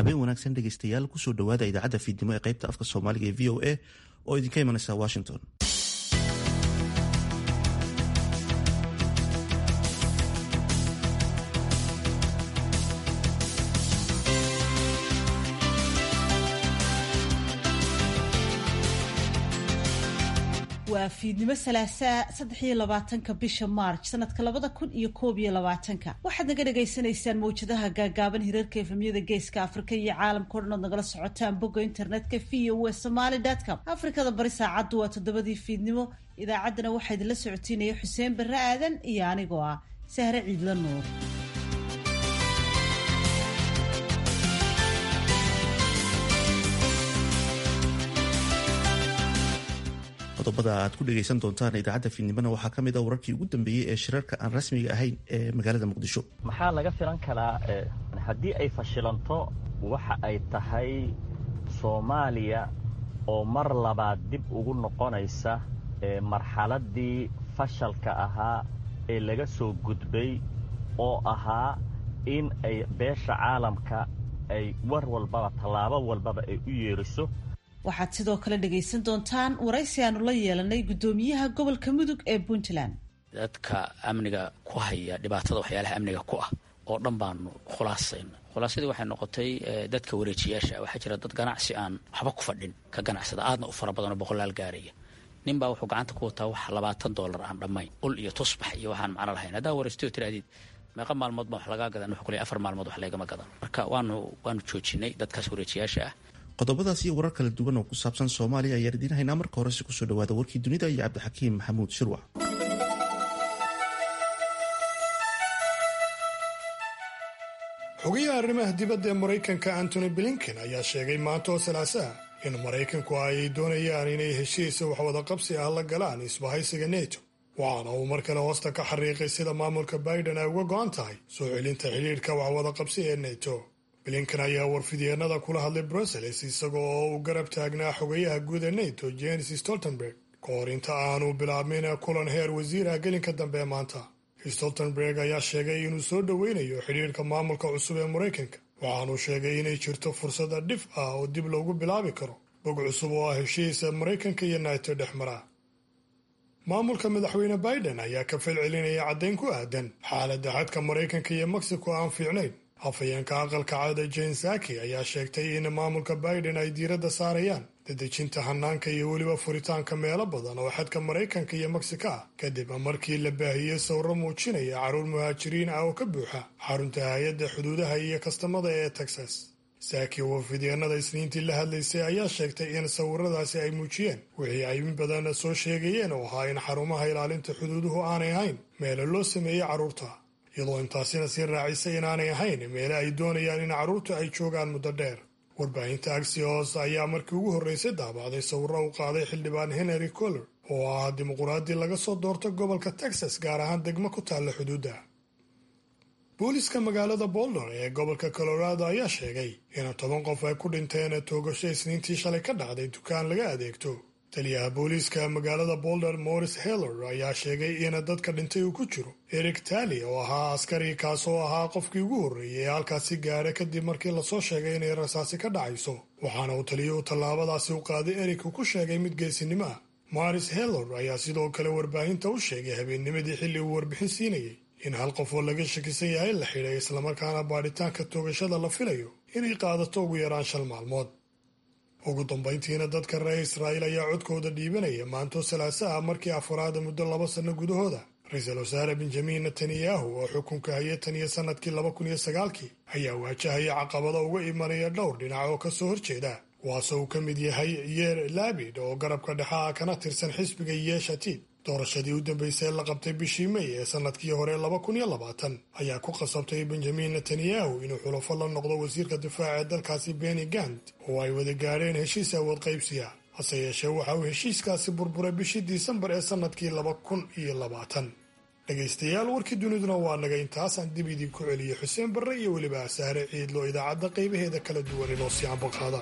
habeen wanaagsan dhegeystayaal kusoo dhowaada idaacadda fiidnimo ee qaybta afka soomaaliga ee v o a oo idinka imanaysa washington waa fiidnimo salaasaa saddex iyo labaatanka bisha maarj sanadka labada kun iyo koob iyo labaatanka waxaad naga dhagaysanaysaan mawjadaha gaagaaban hirarka efemyada geeska afrika iyo caalamka o dhan ood nagala socotaan bogga internetka v o w somaly com afrikada bari saacaddu waa toddobadii fiidnimo idaacaddana waxaa idinla socotiinaya xuseen barre aadan iyo anigoo ah sahre ciidla nuur qodobada aad ku dhegaysan doontaan idaacadda fiidnimona waxaa ka mid a wararkii ugu dambeeyey ee shirarka aan rasmiga ahayn ee magaalada muqdisho maxaa laga filan karaa haddii ay fashilanto waxa ay tahay soomaaliya oo mar labaad dib ugu noqonaysa marxaladdii fashalka ahaa ee laga soo gudbay oo ahaa in ay beesha caalamka ay war walbaba tallaabo walbaba ay u yeeriso waxaad sidoo kale dhegaysan doontaan waraysi aanu la yeelanay guddoomiyaha gobolka mudug ee puntland dadka amniga ku haya dhibaatada waxyaalaha amniga ku ah oo dhan baanu khulaasayna khulaasadii waxay noqotay dadka wareejiyaasha waxaa jira dad ganacsi aan waxba ku fadhin ka ganacsada aadna u fara badanoo boqolaal gaaraya nin baa wuxuu gacanta ku wataa wax labaatan dollar aan dhammayn ul iyo tusbax iyo waxaan macno lahayn haddaa waraysto tirahdid meeqa maalmood baan wax lagaa gadan wuxuu kule afar maalmood wax laygama gadan marka waanu waanu joojinay dadkaas wareejiyaasha ah qodobadaas iyo warar kala duwan oo ku saabsan soomaaliya ayaan idiin haynaa marka horese kusoo dhawaada warkii dunida iyo cabdixakiim maxamuud shirwac xogayaha arrimaha dibadda ee maraykanka antony blinken ayaa sheegay maanta oo salaasaha in maraykanku ay doonayaan inay heshiisa waxwada qabsi ah la galaan isbahaysiga neto waxaana uu mar kale hoosta ka xariiqay sida maamulka biden ay uga go'an tahay soo celinta xidhiidhka waxwada qabsi ee neto blinken ayaa warfidyeenada kula hadlay brussels isaga oo uu garab taagnaa xogayaha guud ee neto jenis stoltenberg ka hor inta aanu bilaabmin kulan heer wasiirah gelinka dambe ee maanta stoltenberg ayaa sheegay inuu soo dhoweynayo xidhiidhka maamulka cusub ee maraykanka waxaanuu sheegay inay jirto fursada dhif ah oo dib loogu bilaabi karo bog cusub oo ah heshiisa maraykanka iyo nato dhex mara maamulka madaxweyne biden ayaa ka falcelinaya caddayn ku aadan xaaladda xadka maraykanka iyo mexico aan fiicnayn afhayeenka aqalka cada jane saki ayaa sheegtay in maamulka biden ay diiradda saarayaan dadejinta hanaanka iyo weliba furitaanka meelo badan oo xadka maraykanka iyo mexico ah kadib markii la baahiyey sawro muujinaya carruur muhaajiriin ah oo ka buuxa xarunta hay-adda xuduudaha iyo kastamada ee texas saaki oo fidyeenada isniintii la hadlaysay ayaa sheegtay in sawiradaasi ay muujiyeen wixii ay in badan soo sheegayeen oo ahaa in xarumaha ilaalinta xuduuduhu aanay ahayn meelo loo sameeyey carruurta iyadoo intaasina sii raacisay inaanay ahayn meele ay doonayaan in carruurtu ay joogaan muddo dheer warbaahinta axios ayaa markii ugu horreysay daabacday sawirro u qaaday xildhibaan henry coller oo ah dimuquraadii laga soo doorto gobolka texas gaar ahaan degmo ku taalla xuduudda booliska magaalada boulder ee gobolka colorado ayaa sheegay in toban qof ay ku dhinteen toogasho isniintii shalay ka dhacday dukaan laga adeegto taliyaha booliiska magaalada boulder morris heller ayaa sheegay in dadka dhintay uu ku jiro eric tali oo ahaa askari kaasoo ahaa qofkii ugu horreeyay ee halkaasi gaadha kadib markii lasoo sheegay inay rasaasi ka dhacayso waxaana uu taliyuhu tallaabadaasi u qaaday eric uu ku sheegay mid geesinimo ah morris heller ayaa sidoo kale warbaahinta u sheegay habeennimadii xilli uu warbixin siinayay in hal qof oo laga shakisan yahay la xidhay islamarkaana baadhitaanka toogashada la filayo inay qaadato ugu yaraan shan maalmood ugu dambayntiina dadka reer israa'iil ayaa codkooda dhiibanaya maanto salaaso ah markii afaraada muddo laba sanno gudahooda ra-iisul wasaare benjamin netanyahu oo xukunka haya tan iyo sannadkii laba kun iyo sagaalkii ayaa waajahaya caqabado uga imanaya dhowr dhinac oo kasoo horjeeda kuwaasoo uu ka mid yahay yeer labid oo garabka dhexaa kana tirsan xisbiga yeeshatid doorashadii u dambeysay la qabtay bishii may ee sannadkii hore laba kun iyo labaatan ayaa ku qasabtay benjamin netanyahu inuu xulafo la noqdo wasiirka difaaca ee dalkaasi beni gant oo ay wada gaadheen heshiis awood qaybsiya hase yeeshee waxa uu heshiiskaasi burburay bishii disembar ee sannadkii laba kun iyo labaatan dhegaystayaal warkii duniduna waa naga intaasaan dib idinku celiyey xuseen barre iyo weliba saare ciidlo idaacadda qaybaheeda kala duwan inoo sii ambaqaada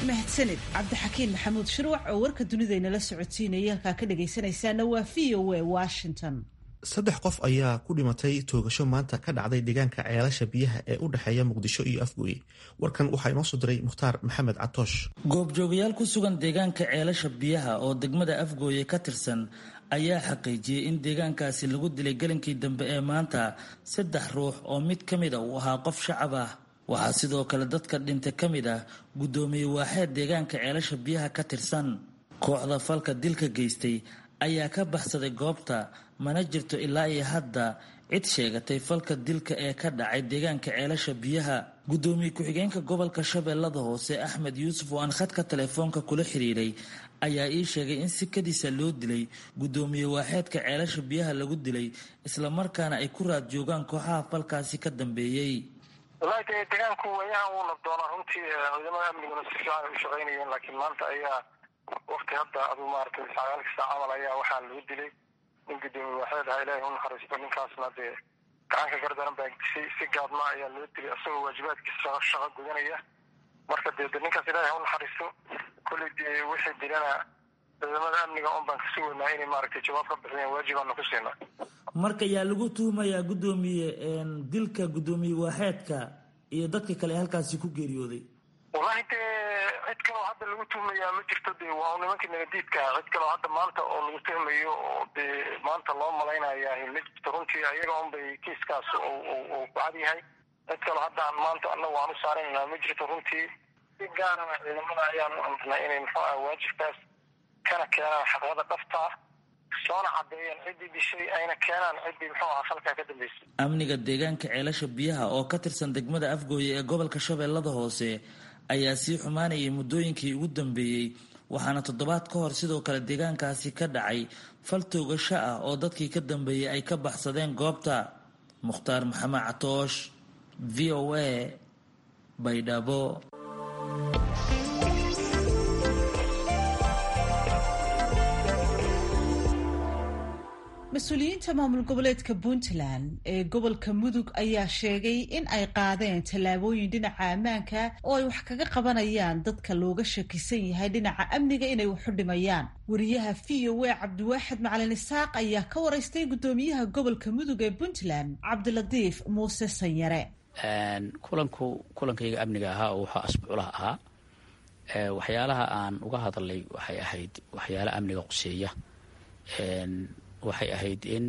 mahadsanid cabdixakiin maxamuud shirwac oo warka dunidaynala socodsiinaya halkaa ka dhagaysanaysaana waa v o a washington saddex qof ayaa ku dhimatay toogasho maanta ka dhacday deegaanka ceelasha biyaha ee u dhexeeya muqdisho iyo afgooye warkan waxaa inoo soo diray mukhtaar maxamed catoosh goobjoogayaal ku sugan deegaanka ceelasha biyaha oo degmada afgooye ka tirsan ayaa xaqiijiyey in deegaankaasi lagu dilay gelinkii dambe ee maanta saddex ruux oo mid ka mid a uu ahaa qof shacab ah waxaa sidoo kale dadka dhintay ka mid ah guddoomiye waaxeed deegaanka ceelasha biyaha ka tirsan kooxda falka dilka geystay ayaa ka baxsaday goobta mana jirto ilaa iyo hadda cid sheegatay falka dilka ee ka dhacay deegaanka ceelasha biyaha guddoomiye ku-xigeenka gobolka shabeellada hoose axmed yuusuf oo aan khadka telefoonka kula xiriiray ayaa ii sheegay in sikadiisa loo dilay guddoomiye waaxeedka ceelasha biyaha lagu dilay islamarkaana ay ku raad joogaan kooxaha falkaasi ka dambeeyey wallaahi dee deegaanku waayahan wuu nabdoonaa runtii ciidamada amniguna si fiican ay u shaqaynayeen laakiin maanta ayaa wakti hadda aduu maaragtay sagaalka saac camal ayaa waxaa lagu dilay nin guddoomiye waaxeed aha ilaahay u naxariisto ninkaasna dee gacanka gardaran baa si si gaadma ayaa loo dilay isagoo waajibaadkiisa shaqo gudanaya marka dee de ninkaas ilaahay ha u naxariisto kolley dee wixii dilana ciidamada amniga un baan ka sugaynaa inay maaragtay jawaab ka bixiyeen waajibaana ku siinaa marka yaa lagu tuhumayaa guddoomiye dilka guddoomiye waaxeedka iyo dadka kale halkaasi ku geeriyooday wallahi dee cid kaloo hadda lagu tuhmayaa ma jirto dee waa u nimankii nagadiidkaa cid kaloo hadda maanta oo lagu tuhmayo oo dee maanta loo malaynayaa ma jirto runtii ayaga un bay kiiskaas uu ku cad yahay cid kaloo hadda aan maanta annagu aan u saaraynaa ma jirto runtii si gaarana ciidamada ayaanu amrnay inay muxuu ah waajibkaas kana keenaan xaqyada dhabtaa soona cadeeyeen ciddii dishay ayna keenaan ciddii muxuu ahaa falkaa ka dambeysay amniga deegaanka ceelasha biyaha oo ka tirsan degmada afgooye ee gobolka shabeellada hoose ayaa sii xumaanayay muddooyinkii ugu dambeeyey waxaana toddobaad ka hor sidoo kale deegaankaasi ka dhacay fal toogasho ah oo dadkii ka dambeeyey ay ka baxsadeen goobta mukhtaar maxamed catoosh v o a baydhabo mas-uuliyiinta maamul goboleedka puntland ee gobolka mudug ayaa sheegay in ay qaadeen tallaabooyin dhinaca ammaanka oo ay wax kaga qabanayaan dadka looga shakisan yahay dhinaca amniga inay waxu dhimayaan wariyaha v o a cabdiwaaxid macalin isaaq ayaa ka waraystay guddoomiyaha gobolka mudug ee puntland cabdilatiif muuse sanyare kulanku kulankayga amniga ahaa oo wuxuu asbuuclaha ahaa waxyaalaha aan uga hadalay waxay ahayd waxyaala amniga quseeya waxay ahayd in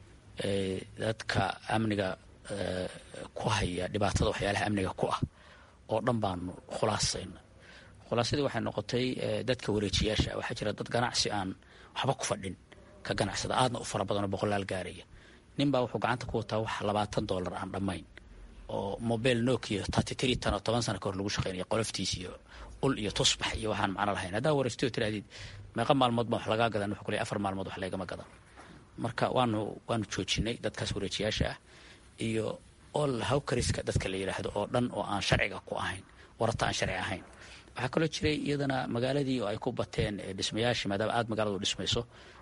dadka amniga ku haya dhibaatada waxyaalaha amniga ku ah oo dhan baanu khulaasayna khulaasadii waxay noqotay dadka wareejiyaasha waxaa jira dad ganacsi aan waxba ku fadhin ka ganacsada aadna u fara badanoo boqolaal gaaraya ninbaa wuxuu gacanta ku wataa wax labaatan dollar aan dhammayn oo mobile nokia tatitri tan oo toban sana ka hor lagu shaqeynaya qoloftiis iyo ul iyo tusbax iyo waxaan macno lahayn haddaa wareystay oo tirahdid meeqa maalmood baan wax lagaa gadan wuxuu ku leeyahay afar maalmood wax laygama gadan marka waanu waanu joojinay dadkaas wareejiyaasha ah iyo all hawkariska dadka la yidhaahdo oo dhan oo aan sharciga ku ahayn warata aan sharci ahayn waxaa kaloo jiray iyadana magaaladii oo ay ku bateen dhismayaashii maadaama aada magaaladu dhismayso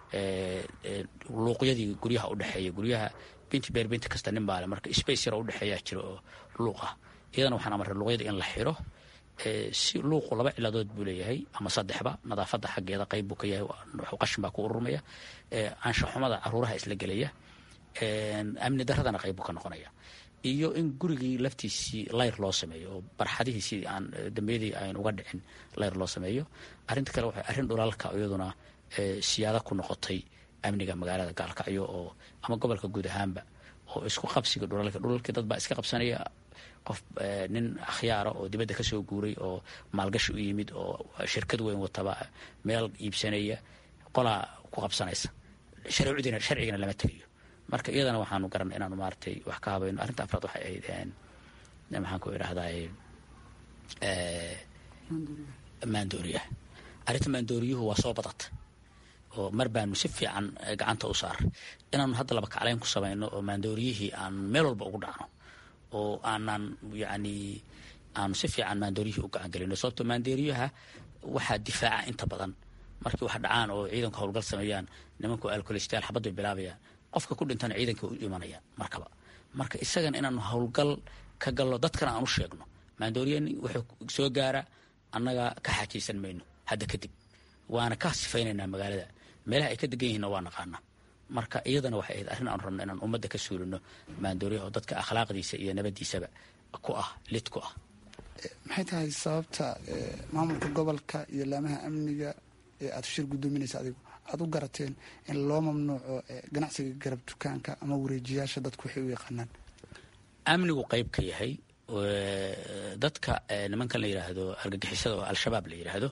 luuqyadii guryaha udhexeeya guryaha binti beer binti kasta nin baale marka space yar oo udhexeeyaa jira oo luuq ah iyadana waxaan amarray luuqyada in la xiro si luuqu laba ciladood buu leeyahay ama saddexba nadaafadda xaggeeda qayb buu ka yahay qashin baa ku ururmaya anshaxumada caruuraha isla gelaya amni daradana qayb buu ka noqonaya iyo in gurigii laftiisii layr loo sameeyo oo barxadihiisii aan dambiyadii aan uga dhicin layr loo sameeyo arrinta kale waxay arrin dhulaalka iyaduna siyaada ku noqotay amniga magaalada gaalkacyo oo ama gobolka guud ahaanba oo isku qabsiga dhulalka dhulalkii dad baa iska qabsanaya qof nin akhyaara oo dibadda ka soo guuray oo maalgashi u yimid oo shirkad weyn wataba meel iibsanaya qolaa ku qabsanaysa sharcigina sharcigana lama tegayo marka iyadana waxaanu garanay inaanu maaragtay wax ka habayno arrinta afraad waxay ahayd maxaan ku idhahdaa maandooriyaha arrinta maandooriyuhu waa soo badata oo mar baanu si fiican gacanta u saaray inaanu hadda laba kacleyn ku samayno oo maandooriyihii aan meel walba ugu dhacno oo aanaan yacni aanu si fiican maandooriyihii u gacan gelino sababto maandooriyaha waxaa difaaca inta badan markii wax dhacaan oo ciidanku howlgal sameeyaan nimanku alkolestaal xabad bay bilaabayaan qofka ku dhintana ciidanka u imanayaan markaba marka isagana inaanu howlgal ka galno dadkana aan u sheegno maandooriya wuxuu soo gaara annaga ka xaajaysan mayno hadda kadib waana ka sifaynaynaa magaalada meelaha ay ka degan yihiinna waa naqaanaa marka iyadana waxay ahayd arrin aan rabno inaan ummadda ka suulino maandooriyaha oo dadka akhlaaqdiisa iyo nabaddiisaba ku ah lid ku ah maxay tahay sababta maamulka gobolka iyo laamaha amniga ee aada shir guddoominaysa adigu aada u garateen in loo mamnuuco ganacsiga garab dukaanka ama wareejiyaasha dadku waxay u yaqaanaan amnigu qayb ka yahay dadka nimankan la yidhaahdo argagixisada oo al-shabaab la yidhaahdo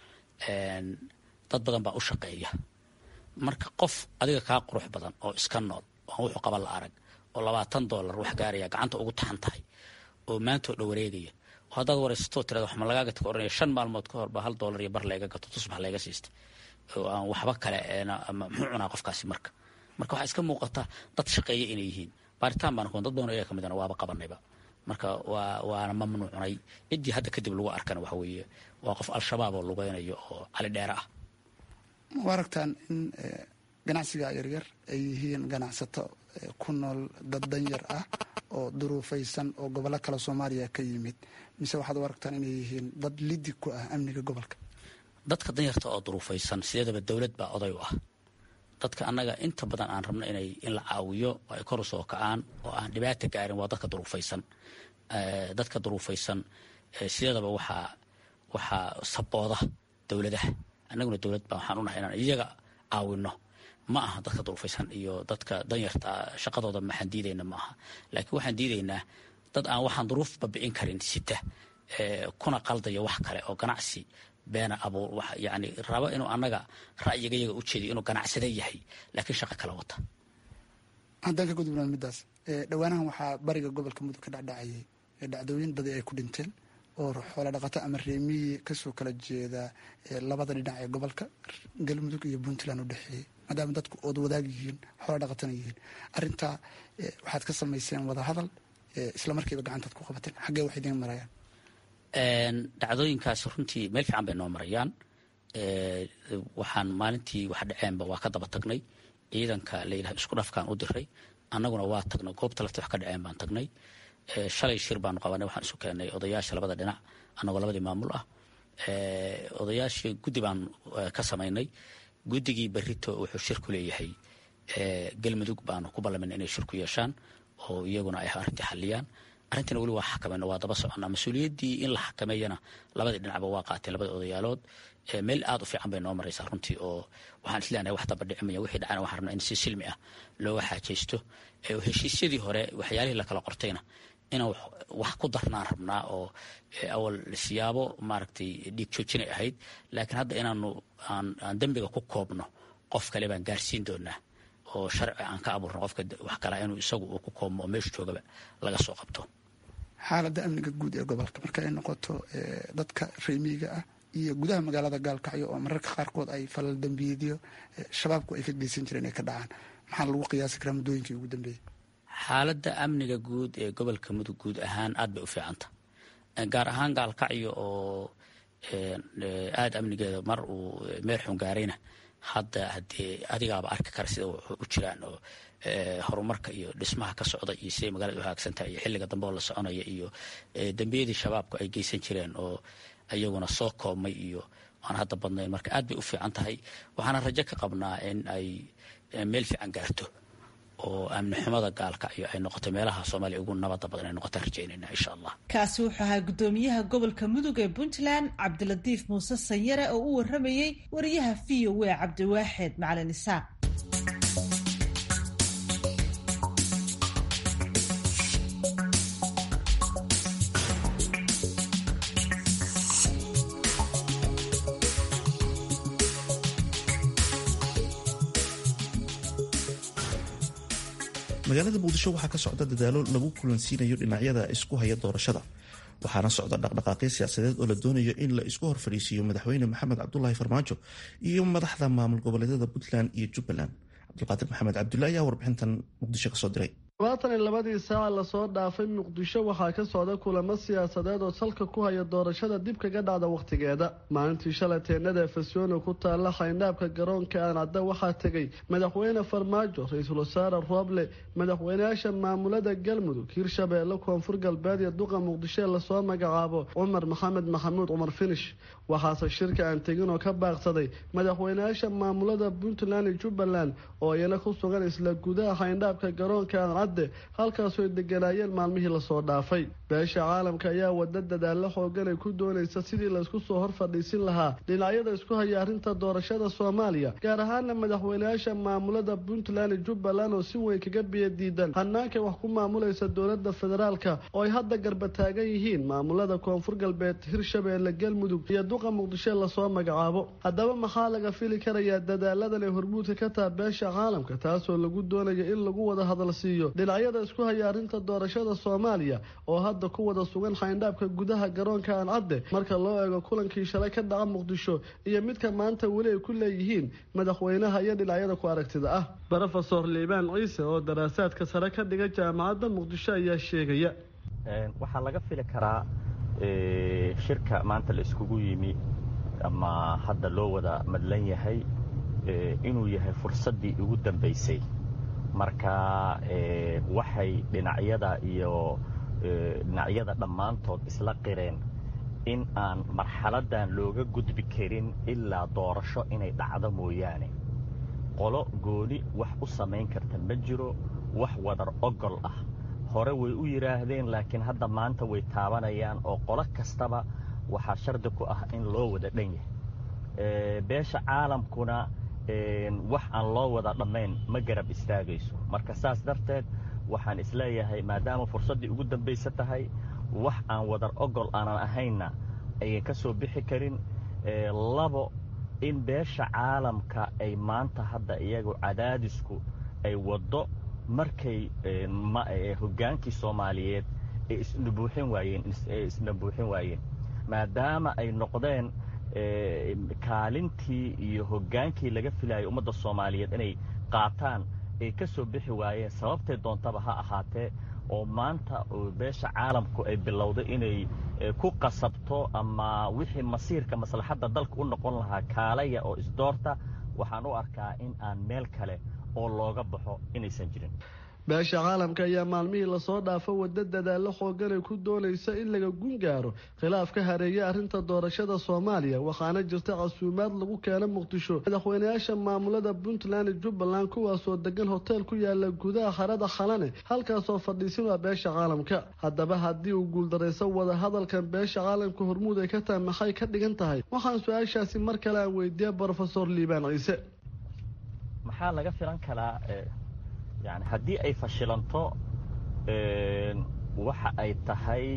dad badan baa u shaqeeya marka qof adiga kaa qurux badan oo iska nool oo wuxuu qaba la arag oo labaatan dollar wax gaaraya gacanta ugu taxan tahay oo maantoo dha wareegaya oo haddaad waraysato tirada wax ma lagaaga taka oranaya shan maalmood ka hor baa hal dollar iyo bar layga gato tusbax layga siistay oo aan waxba kale muxuu cunaa qofkaasi marka marka waxaa iska muuqata dad shaqeeya inay yihiin baaritaan baan kuwan dad badan iyaga ka midana waaba qabanayba marka waa waana mamnuucnay ciddii hadda kadib lagu arkana waxa weeye waa qof al-shabaab oo lugeynayo oo cali dheere ah ma aragtaan in ganacsiga yaryar ay yihiin ganacsato ku nool dad danyar ah oo duruufaysan oo gobollo kale soomaaliya ka yimid mise waxaad u aragtaan inay yihiin dad lidi ku ah amniga gobolka dadka danyarta oo duruufaysan sideedaba dowlad baa oday u ah dadka annaga inta badan aan rabno inay in la caawiyo oo ay kor u soo kacaan oo aan dhibaata gaarin waa dadka duruufaysan dadka duruufaysan sideedaba waxaa waxaa sabooda dowladaha annaguna dowlad baa waxaan unahay inaan iyaga caawino ma aha dadka duruufaysan iyo dadka danyarta shaqadooda maxaan diidayna ma aha laakiin waxaan diidaynaa dad aan waxaan duruuf babi'in karin sita kuna qaldaya wax kale oo ganacsi beena abuur yani rabo inuu annaga ra'yiga yaga u jeediyo inuu ganacsada yahay laakiin shaqo kala wata haddaan ka gudubnaa middaas dhowaanahan waxaa bariga gobolka mudug ka dhacdhacayay dhacdooyin badi ay ku dhinteen oo xoola dhaqato ama reemiyi kasoo kala jeeda labada dhinac ee gobolka galmudug iyo puntland u dhexeeyey maadaama dadku ood wadaag yihiin xoola dhaqatana yihiin arintaa waxaad ka samayseen wada hadal isla markiiba gacantaad ku qabateen xaggee wax idiin marayaan dhacdooyinkaas runtii meel fiican bay noo marayaan waxaan maalintii wax dhaceenba waa ka daba tagnay ciidanka layidhaha isku dhafkaan u diray annaguna waa tagnay goobta lafta wax ka dhaceen baan tagnay shalay shir baanu qabanay waxaan isu keenay odayaasha labada dhinac annagoo labadii maamul ah odayaashii guddi baan ka samaynay guddigii berito wuxuu shir ku leeyahay galmudug baanu ku ballamayna inay shir ku yeeshaan oo iyaguna ay arrintii xalliyaan arrintina weli waa xakamayno waa daba soconnaa mas-uuliyaddii in la xakameeyana labadii dhinacba waa qaateen labada odayaalood meel aad u fiican bay noo maraysaa runtii oo waxaan isleenahay wax daba dhicimaya wixii dhacana waxaan rabnaa in si silmi ah looga xaajaysto heshiisyadii hore waxyaalihii lakala qortayna inaan wax ku darnaan rabnaa oo awal siyaabo maaragtay dhiig joojinay ahayd laakiin hadda inaanu aan dembiga ku koobno qof kale baan gaarsiin doonaa oo sharci aan ka abuurno qofka wax kala inuu isagu uu ku koobmo oo meeshu joogaba laga soo qabto xaaladda amniga guud ee gobolka marka ay noqoto dadka reemiyiga ah iyo gudaha magaalada gaalkacyo oo mararka qaarkood ay falal dambiyeedyo shabaabku ay ka geysan jireen ay ka dhacaan maxaa lagu qiyaasi karaa muddooyinkii ugu dambeeyey xaaladda amniga guud ee gobolka mudug guud ahaan aad bay u fiicanta gaar ahaan gaalkacyo oo aada amnigeeda mar uu meel xun gaarayna hadda haddee adigaaba arki kara sida u jiraan oo horumarka iyo dhismaha ka socda iyo siday magaalada u hagaagsantahay iyo xilliga dambe oo la soconaya iyo dembiyadii shabaabku ay geysan jireen oo iyaguna soo koobmay iyo aan hadda badnayn marka aad bay u fiican tahay waxaana rajo ka qabnaa in ay meel fiican gaarto oo amni xumada gaalkacyo ay noqoto meelaha soomaaliya ugu nabada badan ay noqotaan rajaynayna insha allah kaasi wuxuu ahaa guddoomiyaha gobolka mudug ee puntland cabdilatiif muuse sanyare oo u waramayey wariyaha v o a cabdiwaaxeed macalin isaaq magaalada muqdisho waxaa ka socda dadaalo lagu kulansiinayo dhinacyada isku haya doorashada waxaana socda dhaqdhaqaaqyo siyaasadeed oo la doonayo in la isku hor fadhiisiiyo madaxweyne maxamed cabdulaahi farmaajo iyo madaxda maamul goboleedyada puntland iyo jubbaland cabdulqaadir maxamed cabdulla ayaa warbixintan muqdisho kasoo diray labaatan iyo labadii saaca lasoo dhaafay muqdisho waxaa ka socda kulamo siyaasadeed oo salka ku haya doorashada dib kaga dhacda wakhtigeeda maalintii shalay teenada efesyono ku taalla xayndaabka garoonka aancadda waxaa tegay madaxweyne farmaajo ra-iisul wasaare rooble madaxweyneyaasha maamulada galmudug hirshabeelle koonfur galbeed iyo duqa muqdisho ee lasoo magacaabo cumar maxamed maxamuud cumar finish waxaase shirka aan tegin oo ka baaqsaday madaxweyneyaasha maamulada puntland iyo jubbaland oo iyana ku sugan isla gudaha xayndaabka garoonka aancadde halkaasoo ay deganaayeen maalmihii lasoo dhaafay beesha caalamka ayaa wada dadaalo xoogan ay ku doonaysa sidii laysku soo hor fadhiisin lahaa dhinacyada isku haya arrinta doorashada soomaaliya gaar ahaana madaxweyneyaasha maamulada puntland iyo jubbaland oo si weyn kaga biyo diidan hannaankay wax ku maamulaysa dowlada federaalka oo ay hadda garba taagan yihiin maamulada koonfur galbeed hirshabeelle galmudug iyo duqa muqdisho lasoo magacaabo haddaba maxaa laga fili karayaa dadaaladan ay hormuudka ka taha beesha caalamka taasoo lagu doonayo in lagu wada hadal siiyo dhinacyada isku haya arrinta doorashada soomaaliya oo hadda ku wada sugan xayndaabka gudaha garoonka aancadde marka loo eego kulankii shalay ka dhaca muqdisho iyo midka maanta weli ay ku leeyihiin madaxweynaha iyo dhinacyada ku aragtida ah rofesor liibaan ciise oo daraasaadka sare ka dhiga jaamacadda muqdisho ayaa sheegaya waxaa laga fili karaa shirka maanta la iskugu yimi ama hadda loo wada madlan yahay inuu yahay fursaddii ugu dambaysay marka waxay dhinacyada iyo dhinacyada dhammaantood isla qireen in aan marxaladdan looga gudbi karin ilaa doorasho inay dhacdo mooyaane qolo gooni wax u samayn karta ma jiro wax wadar ogol ah hore way u yidhaahdeen laakiin hadda maanta way taabanayaan oo qolo kastaba waxaa shardi ku ah in loo wada dhan yahay beesha caalamkuna wax aan loo wada dhammayn ma garab istaagayso marka saas darteed waxaan isleeyahay maadaama fursaddii ugu dambaysa tahay wax aan wadar ogol aanan ahaynna ayan ka soo bixi karin labo in beesha caalamka ay maanta hadda iyagu cadaadisku ay waddo markay hoggaankii soomaaliyeed ay isnabuuxin waayeen ay isnabuuxin waayeen maadaama ay noqdeen kaalintii iyo hoggaankii laga filayay ummadda soomaaliyeed inay qaataan ay ka soo bixi waayeen sababtay doontaba ha ahaatee oo maanta beesha caalamku ay bilowday inay ku qasabto ama wixii masiirka maslaxadda dalka u noqon lahaa kaalaya oo isdoorta waxaan u arkaa in aan meel kale oo looga baxo inaysan jirin beesha caalamka ayaa maalmihii lasoo dhaafo waddo dadaallo xoogan ay ku doonaysa in laga gun gaaro khilaaf ka hareeya arrinta doorashada soomaaliya waxaana jirta casuumaad lagu keena muqdisho madaxweyneyaasha maamulada puntland iyo jubbaland kuwaasoo degan hoteel ku yaala gudaha harada khalane halkaasoo fadhiisin waa beesha caalamka haddaba haddii uu guuldarayso wada hadalkan beesha caalamka hormuud ay ka tahay maxay ka dhigan tahay waxaan su-aashaasi mar kale aan weydiiya brofesor liibaan ciise maxaa laga filan karaa yani haddii ay fashilanto waxa ay tahay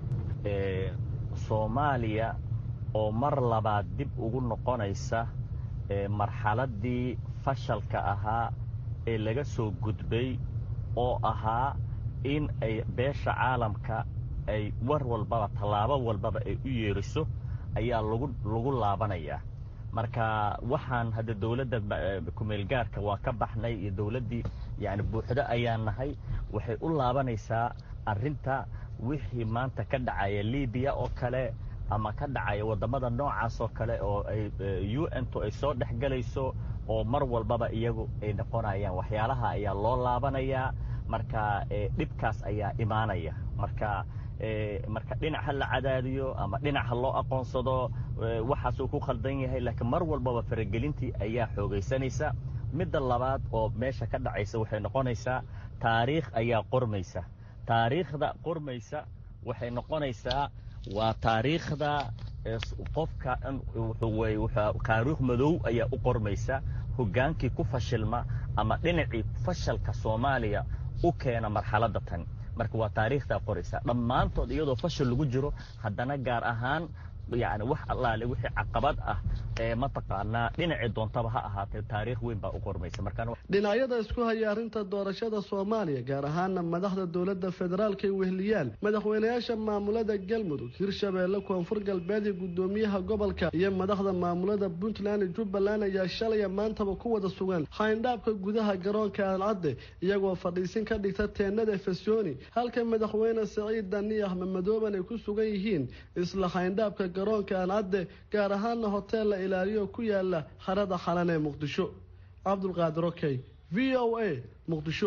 soomaaliya oo mar labaad dib ugu noqonaysa marxaladdii fashalka ahaa ee laga soo gudbay oo ahaa in ay beesha caalamka ay war walbaba tallaabo walbaba ay u yeeriso ayaa lagu lagu laabanayaa marka waxaan hadda dowladda kumeelgaarka waa ka baxnay iyo dowladdii yani buuxdo ayaan nahay waxay u laabanaysaa arrinta wixii maanta ka dhacaya libiya oo kale ama ka dhacaya waddamada noocaas oo kale oo ay u n to ay soo dhex galayso oo mar walbaba iyagu ay noqonayaan waxyaalaha ayaa loo laabanayaa marka dhibkaas ayaa imaanaya marka marka dhinac ha la cadaadiyo ama dhinac ha loo aqoonsado waxaasuu ku khaldan yahay laakiin mar walbaba faragelintii ayaa xoogaysanaysa midda labaad oo meesha ka dhacaysa waxay noqonaysaa taariikh ayaa qormaysa taariikhda qormaysa waxay noqonaysaa waa taariikhda qofka taariikh madow ayaa u qormaysa hoggaankii ku fashilma ama dhinacii fashalka soomaaliya u keena marxaladda tan marka waa taariikhdaa qoraysa dhammaantood iyadoo fashil lagu jiro haddana gaar ahaan yani wax allaale wixii caqabad ah ee mataqaanaa dhinacii doontaba ha ahaatee taariikh weyn baa u qormaysa markaan dhinacyada isku haya arrinta doorashada soomaaliya gaar ahaana madaxda dowladda federaalka ay wehliyaan madaxweynayaasha maamulada galmudug hirshabeelle koonfur galbeed iyo guddoomiyaha gobolka iyo madaxda maamulada puntland iyo jubbaland ayaa shalaya maantaba ku wada sugan xayndhaabka gudaha garoonka aancadde iyagoo fadhiisin ka dhigta teenada fesoni halka madaxweyne saciid dani axmed madooban ay ku sugan yihiin isla xayndhaabka garoonka aancadde gaar ahaana hotel la ilaaliyo ku yaala harada xalan ee muqdisho cabdulqaadir okey v o a muqdisho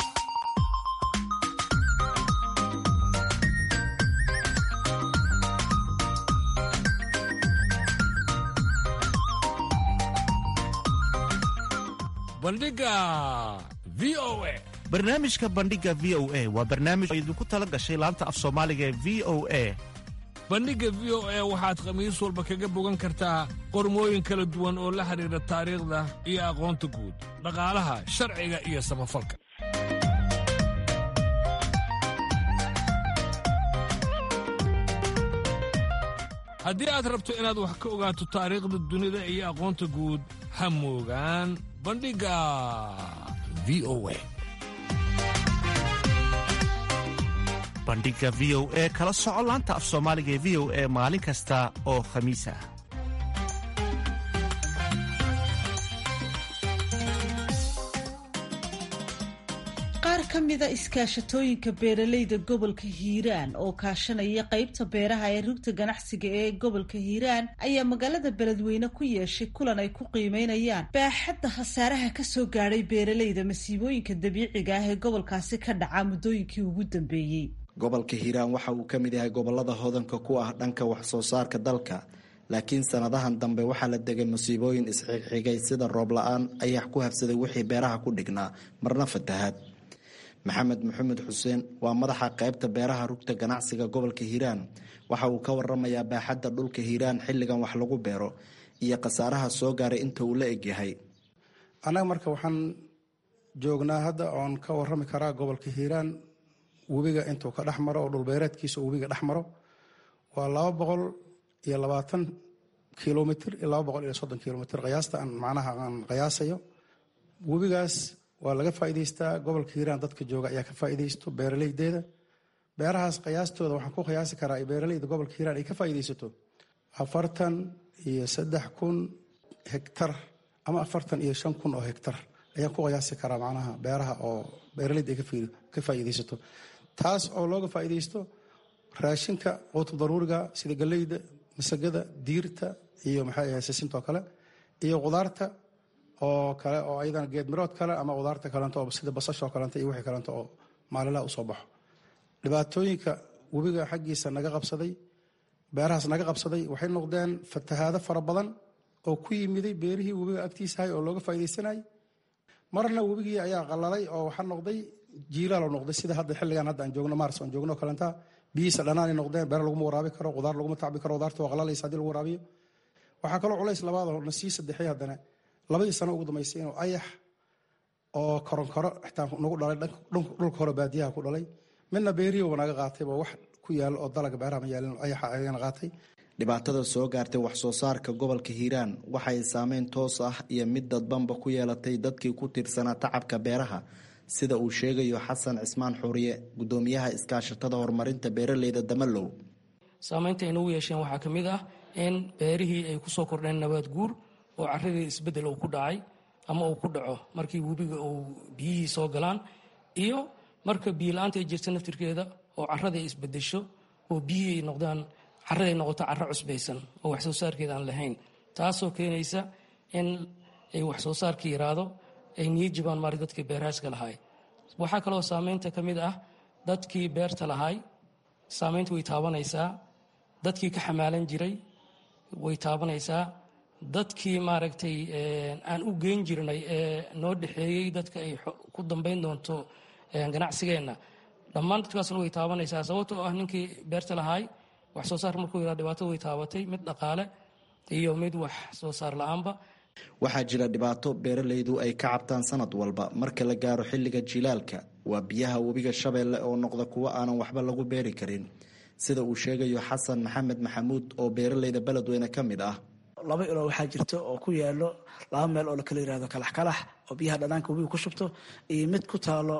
bandhiga v o a barnaamijka bandhiga v o a waa barnaamij oo idinku tala gashay laanta af soomaaliga ee v o a bandhigga v o a waxaad khamiis walba kaga bogan kartaa qormooyin kala duwan oo la xidhiidha taariikhda iyo aqoonta guud dhaqaalaha sharciga iyo samafalka haddii aad rabto inaad wax ka ogaato taariikhda dunida iyo aqoonta guud ha moogaan bandhigga v o a bandhiga v o e kala soco laanta af soomaaliga ee v o e maalin kasta oo khamiis ah qaar ka mida iskaashatooyinka beeralayda gobolka hiiraan oo kaashanaya qaybta beeraha ee rugta ganacsiga ee gobolka hiiraan ayaa magaalada beledweyne ku yeeshay kulan ay ku qiimeynayaan baaxadda khasaaraha kasoo gaadhay beeralayda masiibooyinka dabiiciga ah ee gobolkaasi ka dhaca muddooyinkii ugu dambeeyey gobolka hiiraan waxa uu ka mid yahay gobolada hodanka ku ah dhanka wax soo saarka dalka laakiin sanadahan dambe waxaa la degay musiibooyin isxigxigay sida roob la-aan ayax ku habsaday wixii beeraha ku dhignaa marna fatahaad maxamed maxamed xuseen waa madaxa qaybta beeraha rugta ganacsiga gobolka hiiraan waxa uu ka waramayaa baaxadda dhulka hiiraan xilligan wax lagu beero iyo khasaaraha soo gaaray inta uu la egyahay annaga marka waxaan joognaa hadda oon ka warami karaa gobolka hiiraan webiga intuu ka dhex maro oo dhulbeereedkiisa uu webiga dhex maro waa laba boqol iyo labaatan kilomitr iyo laba boqol iyo soddon kilomitr qiyaasta aan macnaha aan qiyaasayo webigaas waa laga faa'iidaystaa gobolka hiiraan dadka jooga ayaa ka faa'iidaysto beeralaydeeda beerahaas qiyaastooda waxaan ku qiyaasi karaa ay beeralayda gobolka hiiraan ay ka faa'iidaysato afartan iyo saddex kun hektar ama afartan iyo shan kun oo hektar ayaan ku qiyaasi karaa macnaha beeraha oo beeralayda ay ka faa'iidaysato taas oo looga faa'iidaysto raashinka quutu daruuriga sida galleyda masagada diirta iyo maxay ahay sisintoo kale iyo qudaarta oo kale oo ayadana geedmirood kale ama qudaarta kalento oo sida basashoo kalento iyo wixii kalento oo maalilaha usoo baxo dhibaatooyinka webiga xaggiisa naga qabsaday beerahaas naga qabsaday waxay noqdeen fatahaado fara badan oo ku yimiday beerihii webiga agtiisahay oo looga faa'iidaysanayay marna webigii ayaa qalalay oo waxaa noqday jiilaalo noqday sida hadda xilligan hadda aan joogno maars aan joogno kalenta biyihiisa dhanaanay noqdeen beer laguma waraabi karo qudaar laguma tacbi karo qudaarta waa qalalaysa hadii lagu waraabiyo waxaa kaloo culays labaad oo na sii saddexay haddana labadii sano ugu dambaysay inuu ayax oo koronkoro xitaa nagu dhalay dhulka hore baadiyaha ku dhalay midna beerihiiba naga qaatayba wax ku yaalo oo dalaga beeraha ma yaalin ayaxa ayagana qaatay dhibaatada soo gaartay wax soo saarka gobolka hiiraan waxay saameyn toos ah iyo mid dadbanba ku yeelatay dadkii ku tiirsanaa tacabka beeraha sida uu sheegayo xasan cismaan xuuriye gudoomiyaha iskaashatada horumarinta beeraleyda damalow saameynta ay nagu yeesheen waxaa ka mid ah in beerihii ay ku soo kordheen nabaad guur oo caradii isbeddel uu ku dhacay ama uu ku dhaco markii webiga uu biyihii soo galaan iyo marka biyola-aanta ay jirta naftirkeeda oo carada ay isbedesho oo biyihii ay noqdaan carada ay noqoto caro cusbaysan oo wax soo saarkeeda aan lahayn taasoo keenaysa in ay wax soo saarka yaraado ay niyo jibaan maari dadkii beeraaska lahaay waxaa kaloo saameynta ka mid ah dadkii beerta lahaay saameynta way taabanaysaa dadkii ka xamaalan jiray way taabanaysaa dadkii maaragtay aan u geyn jirnay ee noo dhexeeyey dadka ay ku dambayn doonto ganacsigeenna dhammaan dadkaasna way taabanaysaa sababtoo ah ninkii beerta lahaay wax soo saar markuu yaraa dhibaato way taabatay mid dhaqaale iyo mid wax soo saar la-aanba waxaa jira dhibaato beeralaydu ay ka cabtaan sanad walba marka la gaaro xilliga jilaalka waa biyaha webiga shabeelle oo noqda kuwo aanan waxba lagu beeri karin sida uu sheegayo xasan maxamed maxamuud oo beeraleyda beledweyne ka mid ah laba ilo waxaa jirta oo ku yaalo laba meel oo lakala yirahdo kalax kalax oo biyaha dhanaanka webiga ku shubto iyo mid ku taalo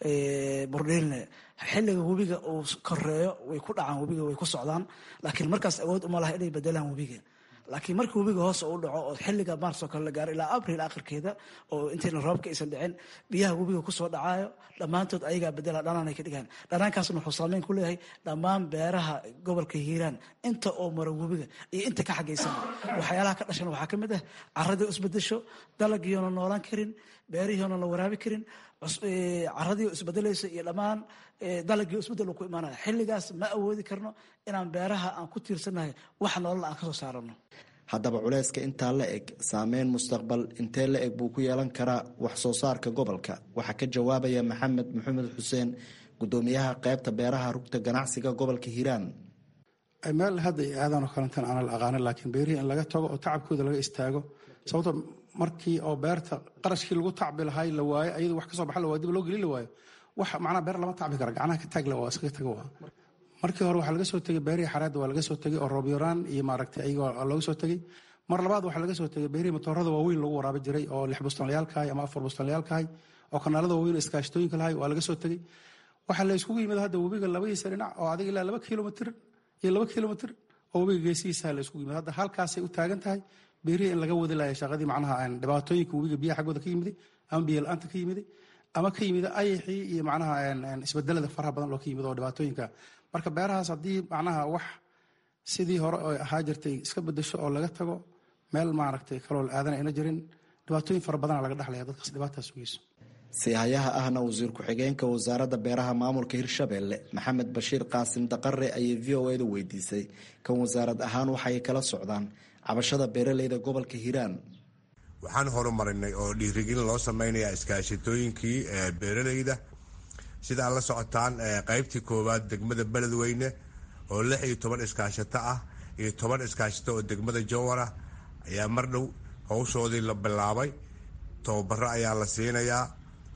burdhiilne xilliga webiga uu koreeyo way ku dhacaan webiga way ku socdaan laakiin markaas awood uma laha inay bedelaan webiga laakiin markii webiga hoos u dhaco oo xilliga maarso kale la gaaro ilaa abril akhirkeeda oo intayna roobka aysan dhicin biyaha webiga kusoo dhacaayo dhammaantood ayagaa bedela dhanaanay ka dhigaan dhanaankaasna wuxuu saameyn ku leeyahay dhammaan beeraha gobolka hiiraan inta oo mara webiga iyo inta ka xagaysan waxyaalaha ka dhashan waxaa ka mid ah caradii isbedesho dalagiyoona noolaan karin beerihiona la waraabi karin caradii isbedelaysa iyo dhammaan dalagii isbedel uu ku imaanaya xilligaas ma awoodi karno inaan beeraha aan ku tiirsannahay wax nolol aan kasoo saarano haddaba culeyska intaa la eg saameyn mustaqbal intee la eg buu ku yeelan karaa wax soo saarka gobolka waxaa ka jawaabaya maxamed maxamed xuseen gudoomiyaha qeybta beeraha rugta ganacsiga gobolka hiiraan meel hadda iyo aadan oo kalantan aan la aqaanin laakiin beerihii in laga tago oo tacabkooda laga istaago sababto markii oo beerta qarashkii lagu tacbi lahay la waayo ayadu wax kasoo baxa la waayo dib loo gelin la waayo wax macnaha beer lama tacbi kara gacnaha ka taagla waa iskaga tago waa markii hore waxaa laga soo tegay beerihii xareedda waa laga soo tegay oo roob yaraan iyo maaragtay ayaga looga soo tegay mar labaad waxaa laga soo tegay beerihii matoorada waaweyn lagu waraabi jiray oo lix bustanlayaalkahay ama afar bustanlayaalkahay oo kanaalada waaweyn iskaashtooyinka lahay waa laga soo tegay waxaa la iskugu yimid hadda webiga labadiisa dhinac oo adiga ilaa laba kilomitr iyo laba kilomitr oo webiga geesihiisa la iskugu yimid hadda halkaasay u taagan tahay beerihii in laga wadi laaya shaqadii macnaha dhibaatooyinka webiga biyaha xaggooda ka yimiday ama biyo la-aanta ka yimiday ama ka yimid ayaxii iyo macnaha isbedelada faraha badan loo ka yimid oo dhibaatooyinka marka beerahaas haddii macnaha wax sidii hore oo ahaa jirtay iska bedesho oo laga tago meel maaragtay kaloo aadan ayna jirin dhibaatooyin fara badana laga dhexlaya dadkaas dhibaataas sugeyso siihayaha ahna wasiir ku-xigeenka wasaaradda beeraha maamulka hirshabelle maxamed bashiir qaasim daqare ayay v o edu weydiisay kan wasaarad ahaan waxay kala socdaan cabashada beeraleyda gobolka hiiraan waxaan horumarinay oo dhiirigelin loo sameynaya iskaashatooyinkii beeraleyda sida aad la socotaan qaybtii koowaad degmada beledweyne oo lix iyo toban iskaashato ah iyo toban iskaashato oo degmada jowara ayaa mar dhow howshoodii la bilaabay tababaro ayaa la siinayaa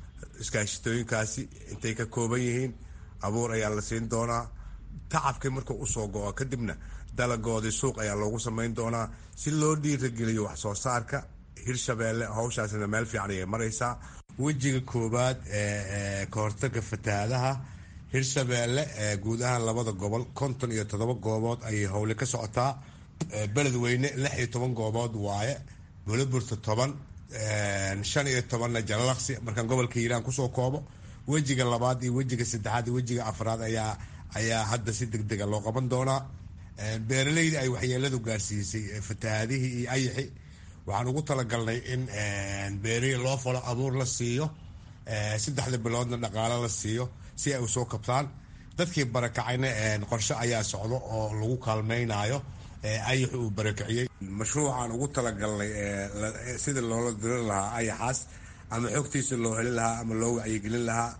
iskaashatooyinkaasi intay ka kooban yihiin abuur ayaa la siin doonaa tacabkii markuu usoo go-o kadibna dalagoodii suuq ayaa loogu samayn doonaa si loo dhiirageliyo wax soo saarka hirshabeelle howshaasina meel fiican ayay maraysaa wejiga koowaad ee kahortaga fatahaadaha hirshabeelle guud ahaan labada gobol konton iyo toddoba goobood ayay howle ka socotaa beledweyne lix iyo toban goobood waaye buliburta toban shan iyo tobanna jalalaqsi markaan gobolka hiiraan kusoo koobo wejiga labaad iyo wejiga saddexaad iyo wejiga afraad ayaa ayaa hadda si deg dega loo qaban doonaa beeraleyda ay waxyeeladu gaarsiisay fatahaadihii iyo ayaxi waxaan ugu talagalnay in beerihii loo falo abuur la siiyo saddexda biloodna dhaqaalo la siiyo si ay usoo kabtaan dadkii barakacayna qorshe ayaa socdo oo lagu kaalmaynayo ayax uu barakiciyey mashruucaan ugu talagalnay sida loola dirin lahaa ayaxaas ama xogtiisa loo heli lahaa ama loo wacyigelin lahaa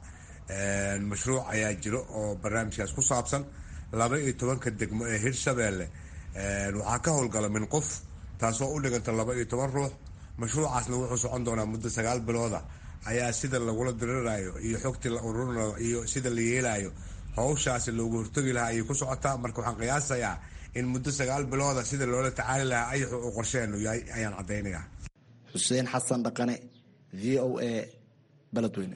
mashruuc ayaa jiro oo barnaamijkaas ku saabsan laba iyo tobanka degmo ee hirshabeelle waxaa ka howlgala min qof taasoo u dhiganta laba iyo toban ruux mashruucaasna wuxuu socon doonaa muddo sagaal bilooda ayaa sida lagula dirirayo iyo xogtii la ururinayo iyo sida la yeelayo howshaasi loogu hortagi lahaa ayay ku socotaa marka waxaan qiyaasayaa in muddo sagaal bilooda sida loola tacaali lahaa ayaxu uu qorsheenu yahay ayaan caddaynayaa xuseen xasan dhaqane v o a beledweyne